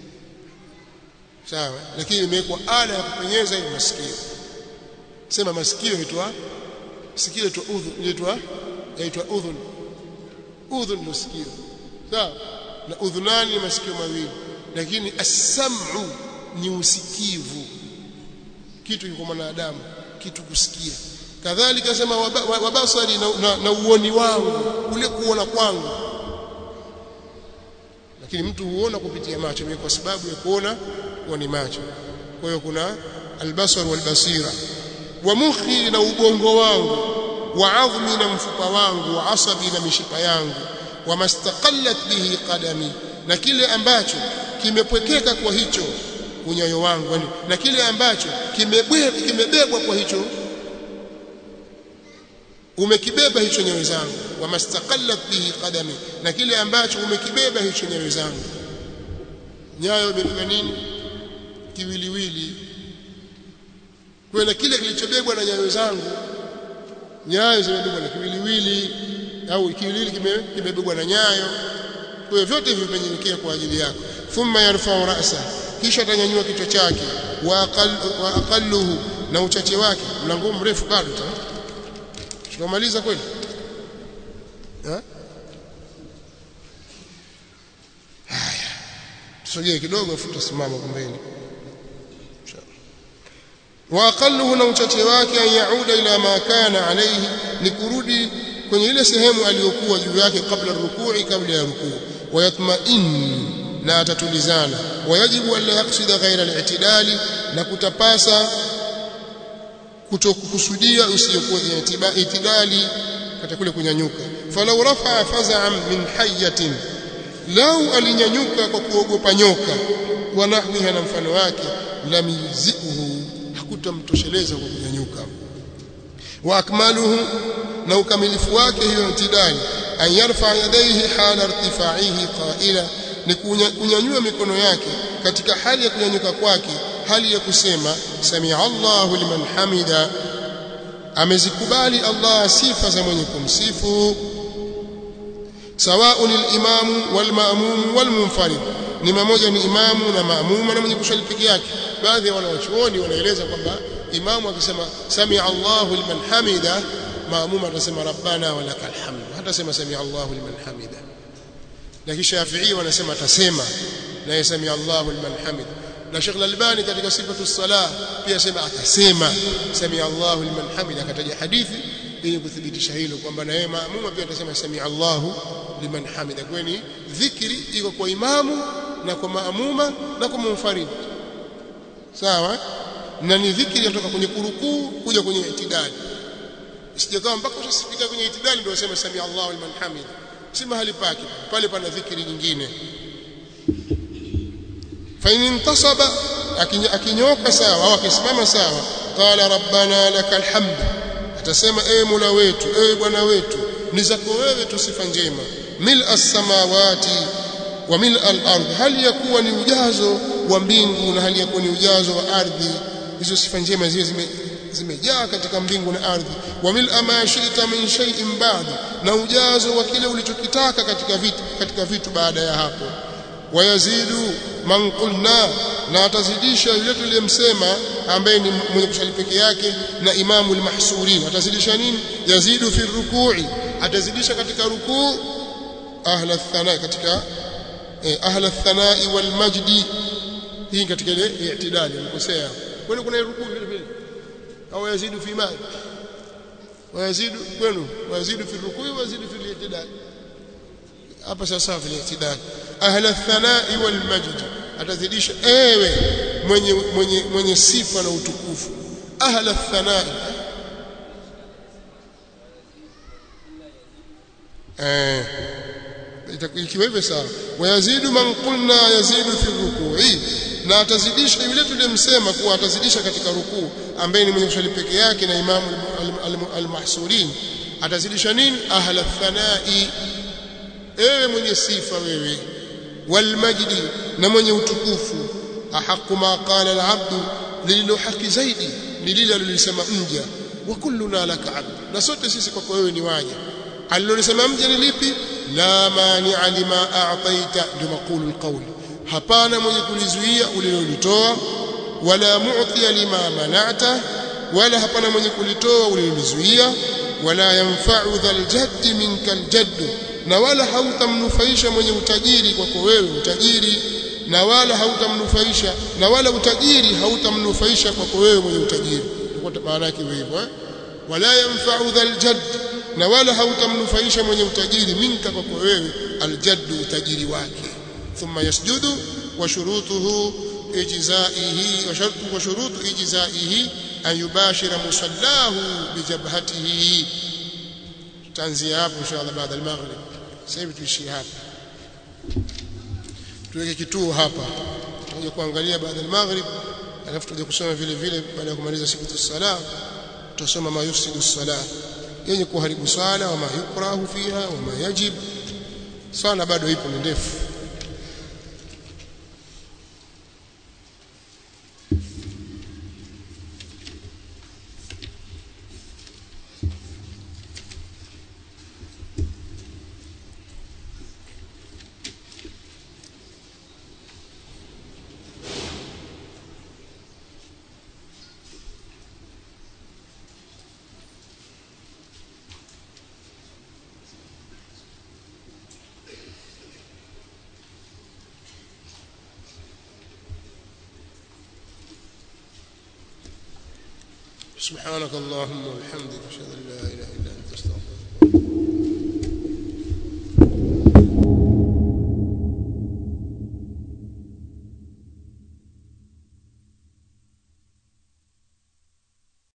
sawa lakini imewekwa ala ya kupenyeza ile masikio sema masikio yaitwa sikio yaitwa udhun yaitwa yaitwa udhun udhun ndio sikio sawa na udhunani ni masikio mawili lakini as-sam'u ni usikivu kitu kwa mwanadamu kitu kusikia kadhalika sema wabasari na, na, na uoni wangu ule kuona kwangu lakini mtu huona kupitia macho ni kwa sababu ya kuona kuwa ni macho kwa hiyo kuna albasar walbasira wa mukhi na ubongo wangu wa adhmi na mfupa wangu wa asabi na mishipa yangu wa mastaqallat bihi qadami na kile ambacho kimepwekeka kwa hicho unyayo wangu yani na kile ambacho kimebebwa kimebebwa kwa hicho umekibeba hicho nyayo zangu wa mastaqallat bihi qadami na kile ambacho umekibeba hicho nyayo zangu nyayo imebeba nini kiwiliwili kwa na kile kilichobebwa na nyayo zangu nyayo zimebebwa na kiwiliwili au kiwiliwili kimebebwa na nyayo kwa hiyo vyote hivi vimenyenyekea kwa ajili yako thumma yarfa'u ra'sa kisha atanyanyua kichwa chake wa aqal wa aqalluhu na uchache wake mlango mrefu bado tukamaliza kweli eh haya tusogee kidogo afu tusimama pembeni wa aqalluhu na uchache wake an yauda ila ma kana alayhi ni kurudi kwenye ile sehemu aliyokuwa juu yake kabla rukui kabla ya rukuu wayatma'in na atatulizana wayajibu alla yaksida ghaira al-i'tidali na kutapasa kutokukusudia usiyokuwa itidali katika kule kunyanyuka falau rafa'a faz'an min hayyatin lau alinyanyuka kwa kuogopa nyoka wa nahwiha na mfano wake lam yuzihu hakutamtosheleza kwa kunyanyuka wa akmaluhu na ukamilifu wake hiyo itidali an yarfa yadayhi hala irtifaihi qaila ni kunyanyua mikono yake katika hali ya kunyanyuka kwake hali ya kusema samia Allahu liman hamida amezikubali Allah sifa za mwenye kumsifu sawaun al-imamu wal-ma'mum wal-munfarid ni mmoja ni imamu na maamuma na mwenye kuswali peke yake baadhi ya wanawachuoni wanaeleza kwamba imamu akisema samia Allahu liman hamida maamuma atasema rabbana walakal hamd hata sema samia Allahu liman hamida lakini Shafi'i wanasema atasema na yasami Allahu liman hamid na Sheikh Al-Albani katika sifatu salah pia sema atasema sami Allahu liman hamid akataja hadithi ili kuthibitisha hilo kwamba na yeye maamuma pia atasema sami Allahu liman hamid kwani dhikri iko kwa imamu na kwa maamuma na kwa munfarid sawa na ni dhikri inatoka kwenye kurukuu kuja kwenye itidali isijakaa mpaka utasifika kwenye itidali ndio useme sami Allahu liman hamid si mahali pake pale pana dhikri nyingine fa in intasaba akinyoka sawa au akisimama sawa qala rabbana lakal hamd atasema ewe mola wetu ewe bwana wetu ni zako wewe tu sifa njema mil as-samawati wa mil al-ard hali yakuwa ni ujazo wa mbingu na hali yakuwa ni ujazo wa ardhi hizo sifa njema zile zime zimejaa katika mbingu na ardhi wa mil ma shi'ta min shay'in ba'd na ujazo wa kile ulichokitaka katika vitu katika vitu baada ya hapo wayazidu man qulna na atazidisha yule tuliyemsema ambaye ni mwenye kusali peke yake na imamu al-mahsurin atazidisha nini yazidu fi ruku'i atazidisha katika rukuu ahla thana katika eh, ahla thanai wal majdi hii katika ile i'tidali alikosea kwani kuna rukuu vile vile au yazidu fi mali wayazidu kwenu wayazidu fi rukui wayazidu fi al-i'tidal hapa sasa vile itidal ahla thanai wal majd atazidisha ewe mwenye mwenye mwenye sifa na utukufu ahla thanai eh ikiwa hivyo sawa wayazidu man qulna yazidu fi rukui na atazidisha yule tuliyemsema kuwa atazidisha katika rukuu ambaye ni mwenye kuswali peke yake na imamu al-mahsurin atazidisha nini ahla thanai ewe mwenye sifa wewe wal majdi na mwenye utukufu ahaqu ma qala al-abdu lililo haki zaidi ni lile alilolisema mja wa kulluna laka abd na sote sisi kwako wewe ni waja alilolisema mja ni lipi la mani'a lima a'taita ndio maqulu alqawl hapana mwenye kulizuia ulilolitoa wala mu'tiya lima mana'ta wala hapana mwenye kulitoa ulilolizuia wala yanfa'u dhal jadd minka aljadd na wala hautamnufaisha mwenye utajiri kwako wewe utajiri na wala hautamnufaisha na wala utajiri hautamnufaisha kwako wewe mwenye utajiri kwa maana yake hivyo eh wala yanfa'u dhal jadd na wala hautamnufaisha mwenye utajiri minka kwako wewe aljaddu utajiri wake thumma yasjudu wa shurutuhu ijzaihi wa shartu wa shurutu ijzaihi an yubashira musallahu bijabhatihi tanzia hapo inshallah baada ya maghrib sasa hivi tuishie hapa tuweke kituo hapa tuje kuangalia baada ya maghrib alafu tuje kusoma vile vile baada ya kumaliza siku ya sala tutasoma ma yufsidu salah yenye kuharibu swala wama yukrahu fiha wama yajib swala bado ipo ni ndefu سبحانك اللهم وبحمدك اشهد ان لا اله الا انت استغفرك